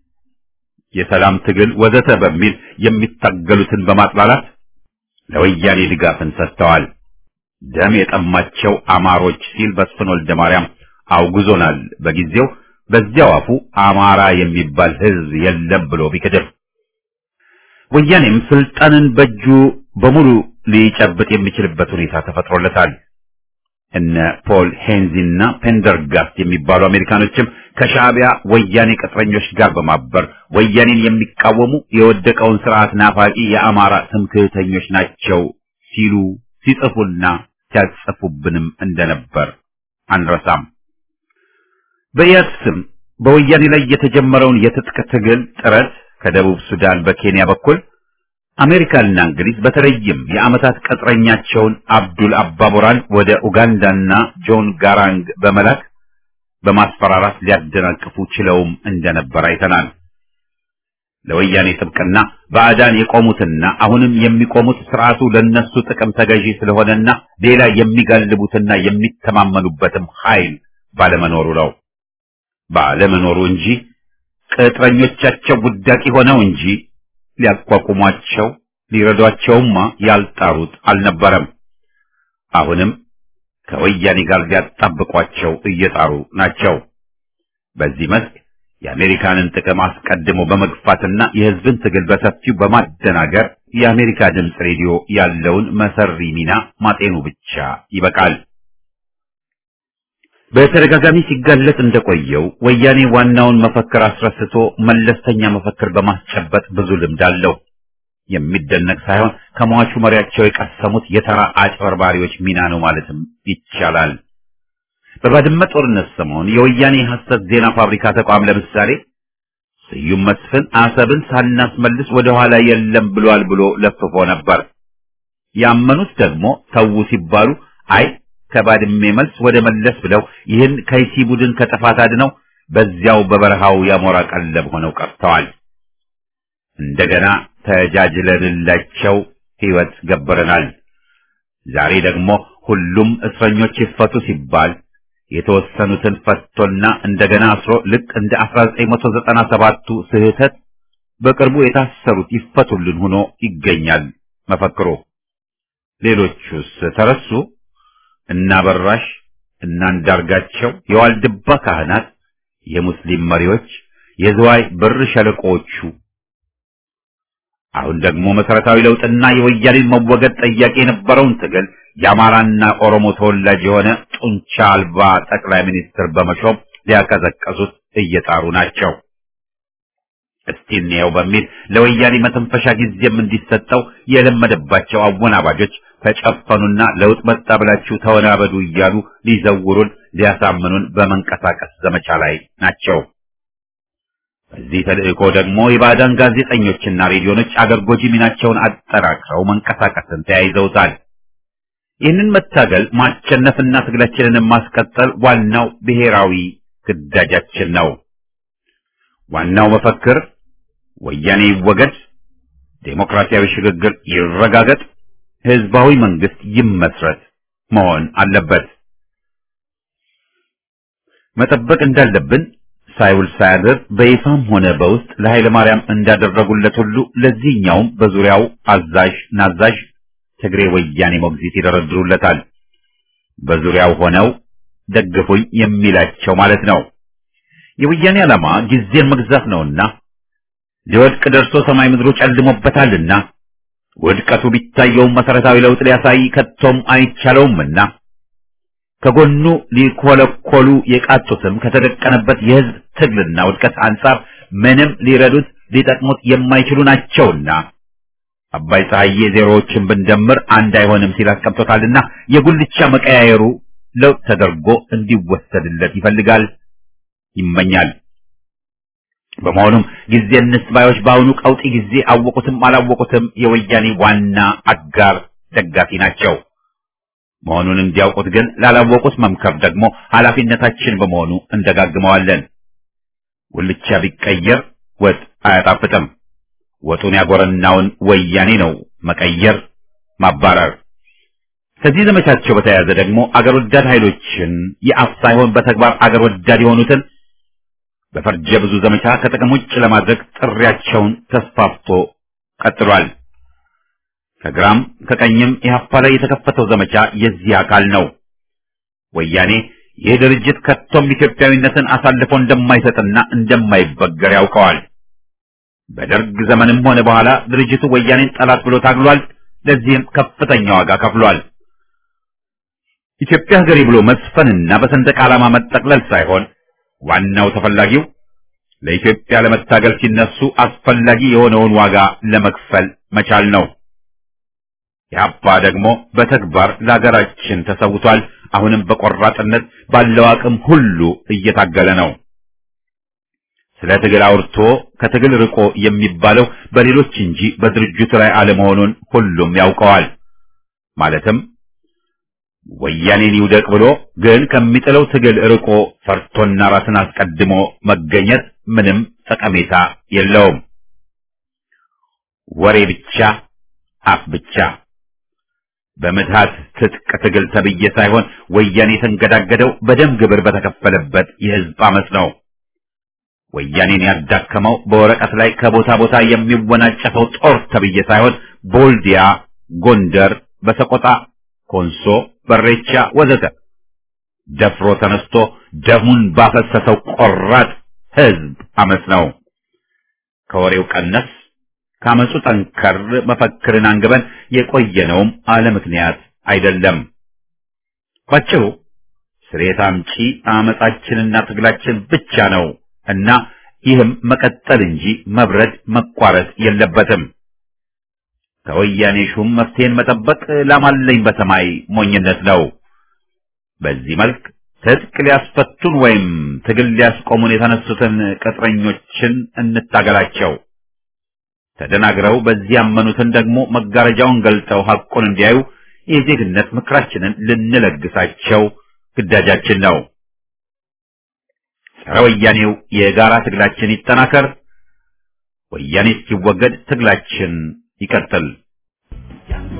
የሰላም ትግል ወዘተ በሚል የሚታገሉትን በማጥላላት ለወያኔ ድጋፍን ሰጥተዋል። ደም የጠማቸው አማሮች ሲል መስፍን ወልደ ማርያም አውግዞናል። በጊዜው በዚያው አፉ አማራ የሚባል ሕዝብ የለም ብሎ ቢክድም ወያኔም ስልጣንን በእጁ በሙሉ ሊጨብጥ የሚችልበት ሁኔታ ተፈጥሮለታል። እነ ፖል ሄንዚና ፔንደርጋስት የሚባሉ አሜሪካኖችም ከሻዕቢያ ወያኔ ቅጥረኞች ጋር በማበር ወያኔን የሚቃወሙ የወደቀውን ስርዓት ናፋቂ የአማራ ትምክህተኞች ናቸው ሲሉ ሲጽፉና ሲያጽፉብንም እንደነበር አንረሳም። በኢያድ ስም በወያኔ ላይ የተጀመረውን የትጥቅ ትግል ጥረት ከደቡብ ሱዳን በኬንያ በኩል አሜሪካና እንግሊዝ በተለይም የዓመታት ቅጥረኛቸውን አብዱል አባቦራን ወደ ኡጋንዳና ጆን ጋራንግ በመላክ በማስፈራራት ሊያደናቅፉ ችለውም እንደነበር አይተናል። ለወያኔ ጥብቅና ባዕዳን የቆሙትና አሁንም የሚቆሙት ስርዓቱ ለነሱ ጥቅም ተገዢ ስለሆነና ሌላ የሚጋልቡትና የሚተማመኑበትም ኃይል ባለመኖሩ ነው። ባለመኖሩ እንጂ ቅጥረኞቻቸው ውዳቂ ሆነው እንጂ ሊያቋቁሟቸው ሊረዷቸውማ ያልጣሩት አልነበረም። አሁንም ከወያኔ ጋር ሊያጣብቋቸው እየጣሩ ናቸው። በዚህ መስክ የአሜሪካንን ጥቅም አስቀድሞ በመግፋትና የሕዝብን ትግል በሰፊው በማደናገር የአሜሪካ ድምፅ ሬዲዮ ያለውን መሰሪ ሚና ማጤኑ ብቻ ይበቃል። በተደጋጋሚ ሲጋለጥ እንደቆየው ወያኔ ዋናውን መፈክር አስረስቶ መለስተኛ መፈክር በማስጨበጥ ብዙ ልምድ አለው። የሚደነቅ ሳይሆን ከሟቹ መሪያቸው የቀሰሙት የተራ አጭበርባሪዎች ሚና ነው ማለትም ይቻላል። በባድመ ጦርነት ሰሞን የወያኔ ሐሰት ዜና ፋብሪካ ተቋም ለምሳሌ ስዩም መስፍን አሰብን ሳናስመልስ ወደ ኋላ የለም ብሏል ብሎ ለፍፎ ነበር። ያመኑት ደግሞ ተዉ ሲባሉ አይ ከባድሜ መልስ ወደ መለስ ብለው ይህን ከይሲ ቡድን ከጥፋት አድነው በዚያው በበረሃው ያሞራ ቀለብ ሆነው ቀርተዋል። እንደገና ተጃጅለንላቸው ሕይወት ገበረናል። ዛሬ ደግሞ ሁሉም እስረኞች ይፈቱ ሲባል የተወሰኑትን ፈቶና እንደገና አስሮ ልክ እንደ 1997ቱ ስህተት በቅርቡ የታሰሩት ይፈቱልን ሆኖ ይገኛል መፈክሩ። ሌሎቹስ ተረሱ? እና በራሽ እና አንዳርጋቸው፣ የዋልድባ ካህናት፣ የሙስሊም መሪዎች፣ የዝዋይ ብር ሸለቆዎቹ አሁን ደግሞ መሰረታዊ ለውጥና የወያኔን መወገድ ጠያቂ የነበረውን ትግል የአማራና ኦሮሞ ተወላጅ የሆነ ጡንቻ አልባ ጠቅላይ ሚኒስትር በመሾም ሊያቀዘቀዙት እየጣሩ ናቸው። እስቲ እንየው በሚል ለወያኔ መተንፈሻ ጊዜም እንዲሰጠው የለመደባቸው አወናባጆች ተጨፈኑና ለውጥ መጣ ብላችሁ ተወናበዱ እያሉ ሊዘውሩን ሊያሳምኑን በመንቀሳቀስ ዘመቻ ላይ ናቸው። በዚህ ተልእኮ ደግሞ የባዕዳን ጋዜጠኞችና ሬዲዮኖች አገር ጎጂ ሚናቸውን አጠናክረው መንቀሳቀስን ተያይዘውታል። ይህንን መታገል ማሸነፍና ትግላችንን ማስቀጠል ዋናው ብሔራዊ ግዳጃችን ነው። ዋናው መፈክር ወያኔ ይወገድ፣ ዴሞክራሲያዊ ሽግግር ይረጋገጥ፣ ህዝባዊ መንግስት ይመስረት መሆን አለበት። መጠበቅ እንዳለብን ሳይውል ሳያድር በይፋም ሆነ በውስጥ ለኃይለ ማርያም እንዳደረጉለት ሁሉ ለዚህኛውም በዙሪያው አዛዥ ናዛዥ ትግሬ ወያኔ ሞግዚት ይደረድሩለታል። በዙሪያው ሆነው ደግፉኝ የሚላቸው ማለት ነው። የወያኔ ዓላማ ጊዜን መግዛት ነውና ሊወድቅ ደርሶ ሰማይ ምድሩ ጨልሞበታልና ውድቀቱ ቢታየውም መሰረታዊ ለውጥ ሊያሳይ ከቶም አይቻለውምና ከጎኑ ሊኮለኮሉ የቃጡትም ከተደቀነበት የህዝብ ትግልና ውድቀት አንጻር ምንም ሊረዱት ሊጠቅሙት የማይችሉ ናቸውና አባይ ፀሐዬ ዜሮዎችን ብንደምር አንድ አይሆንም ሲል አስቀምጦታልና የጉልቻ መቀያየሩ ለውጥ ተደርጎ እንዲወሰድለት ይፈልጋል፣ ይመኛል። በመሆኑም ጊዜ እንስባዮች በአሁኑ ቀውጢ ጊዜ አወቁትም አላወቁትም የወያኔ ዋና አጋር ደጋፊ ናቸው። መሆኑን እንዲያውቁት ግን ላላወቁት መምከር ደግሞ ኃላፊነታችን በመሆኑ እንደጋግመዋለን። ጉልቻ ቢቀየር ወጥ አያጣፍጥም። ወጡን ያጎረናውን ወያኔ ነው መቀየር፣ ማባረር። ከዚህ ዘመቻቸው በተያያዘ ደግሞ አገር ወዳድ ኃይሎችን የአፍ ሳይሆን በተግባር አገር ወዳድ የሆኑትን በፈርጀ ብዙ ዘመቻ ከጥቅም ውጭ ለማድረግ ጥሪያቸውን ተስፋፍቶ ቀጥሏል። ከግራም ከቀኝም ኢህአፓ ላይ የተከፈተው ዘመቻ የዚህ አካል ነው። ወያኔ ይህ ድርጅት ከቶም ኢትዮጵያዊነትን አሳልፎ እንደማይሰጥና እንደማይበገር ያውቀዋል። በደርግ ዘመንም ሆነ በኋላ ድርጅቱ ወያኔን ጠላት ብሎ ታግሏል። ለዚህም ከፍተኛ ዋጋ ከፍሏል። ኢትዮጵያ ሀገሬ ብሎ መስፈንና በሰንደቅ ዓላማ መጠቅለል ሳይሆን ዋናው ተፈላጊው ለኢትዮጵያ ለመታገል ሲነሱ አስፈላጊ የሆነውን ዋጋ ለመክፈል መቻል ነው። ኢህአፓ ደግሞ በተግባር ለሀገራችን ተሰውቷል። አሁንም በቆራጥነት ባለው አቅም ሁሉ እየታገለ ነው። ስለ ትግል አውርቶ ከትግል ርቆ የሚባለው በሌሎች እንጂ በድርጅቱ ላይ አለመሆኑን ሁሉም ያውቀዋል። ማለትም ወያኔን ይውደቅ ብሎ ግን ከሚጥለው ትግል ርቆ ፈርቶና ራስን አስቀድሞ መገኘት ምንም ጠቀሜታ የለውም። ወሬ ብቻ፣ አፍ ብቻ። በምትሃት ትጥቅ ትግል ተብዬ ሳይሆን ወያኔ የተንገዳገደው በደም ግብር በተከፈለበት የህዝብ አመፅ ነው። ወያኔን ያዳከመው በወረቀት ላይ ከቦታ ቦታ የሚወናጨፈው ጦር ተብዬ ሳይሆን ቦልዲያ፣ ጎንደር፣ በሰቆጣ፣ ኮንሶ፣ በሬቻ ወዘተ ደፍሮ ተነስቶ ደሙን ባፈሰሰው ቆራጥ ህዝብ አመፅ ነው። ከወሬው ቀነስ ካመፁ ጠንከር መፈክርን አንግበን የቆየነውም አለ ምክንያት አይደለም። ባጭሩ ስሬት አምጪ አመፃችንና ትግላችን ብቻ ነው እና ይህም መቀጠል እንጂ መብረድ መቋረጥ የለበትም። ከወያኔ ሹም መፍትሄን መጠበቅ ላማለኝ በሰማይ ሞኝነት ነው። በዚህ መልክ ትጥቅ ሊያስፈቱን ወይም ትግል ሊያስቆሙን የተነሱትን ቅጥረኞችን እንታገላቸው። ተደናግረው በዚህ ያመኑትን ደግሞ መጋረጃውን ገልጠው ሐቁን እንዲያዩ የዜግነት ምክራችንን ልንለግሳቸው ግዳጃችን ነው። ጸረ ወያኔው የጋራ ትግላችን ይጠናከር። ወያኔ እስኪወገድ ትግላችን ይቀጥል።